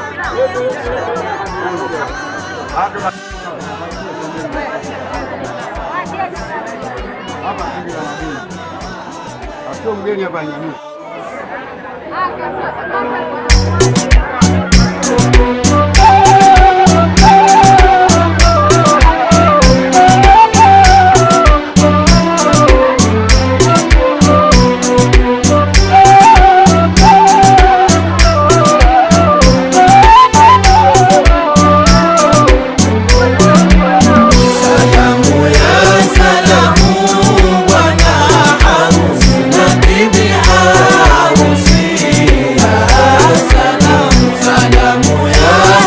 Sio mgeni hapa nyanyua. Salamu ya salamu bwana harusi na bibi harusi. Salamu salamu ya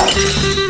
Thank you.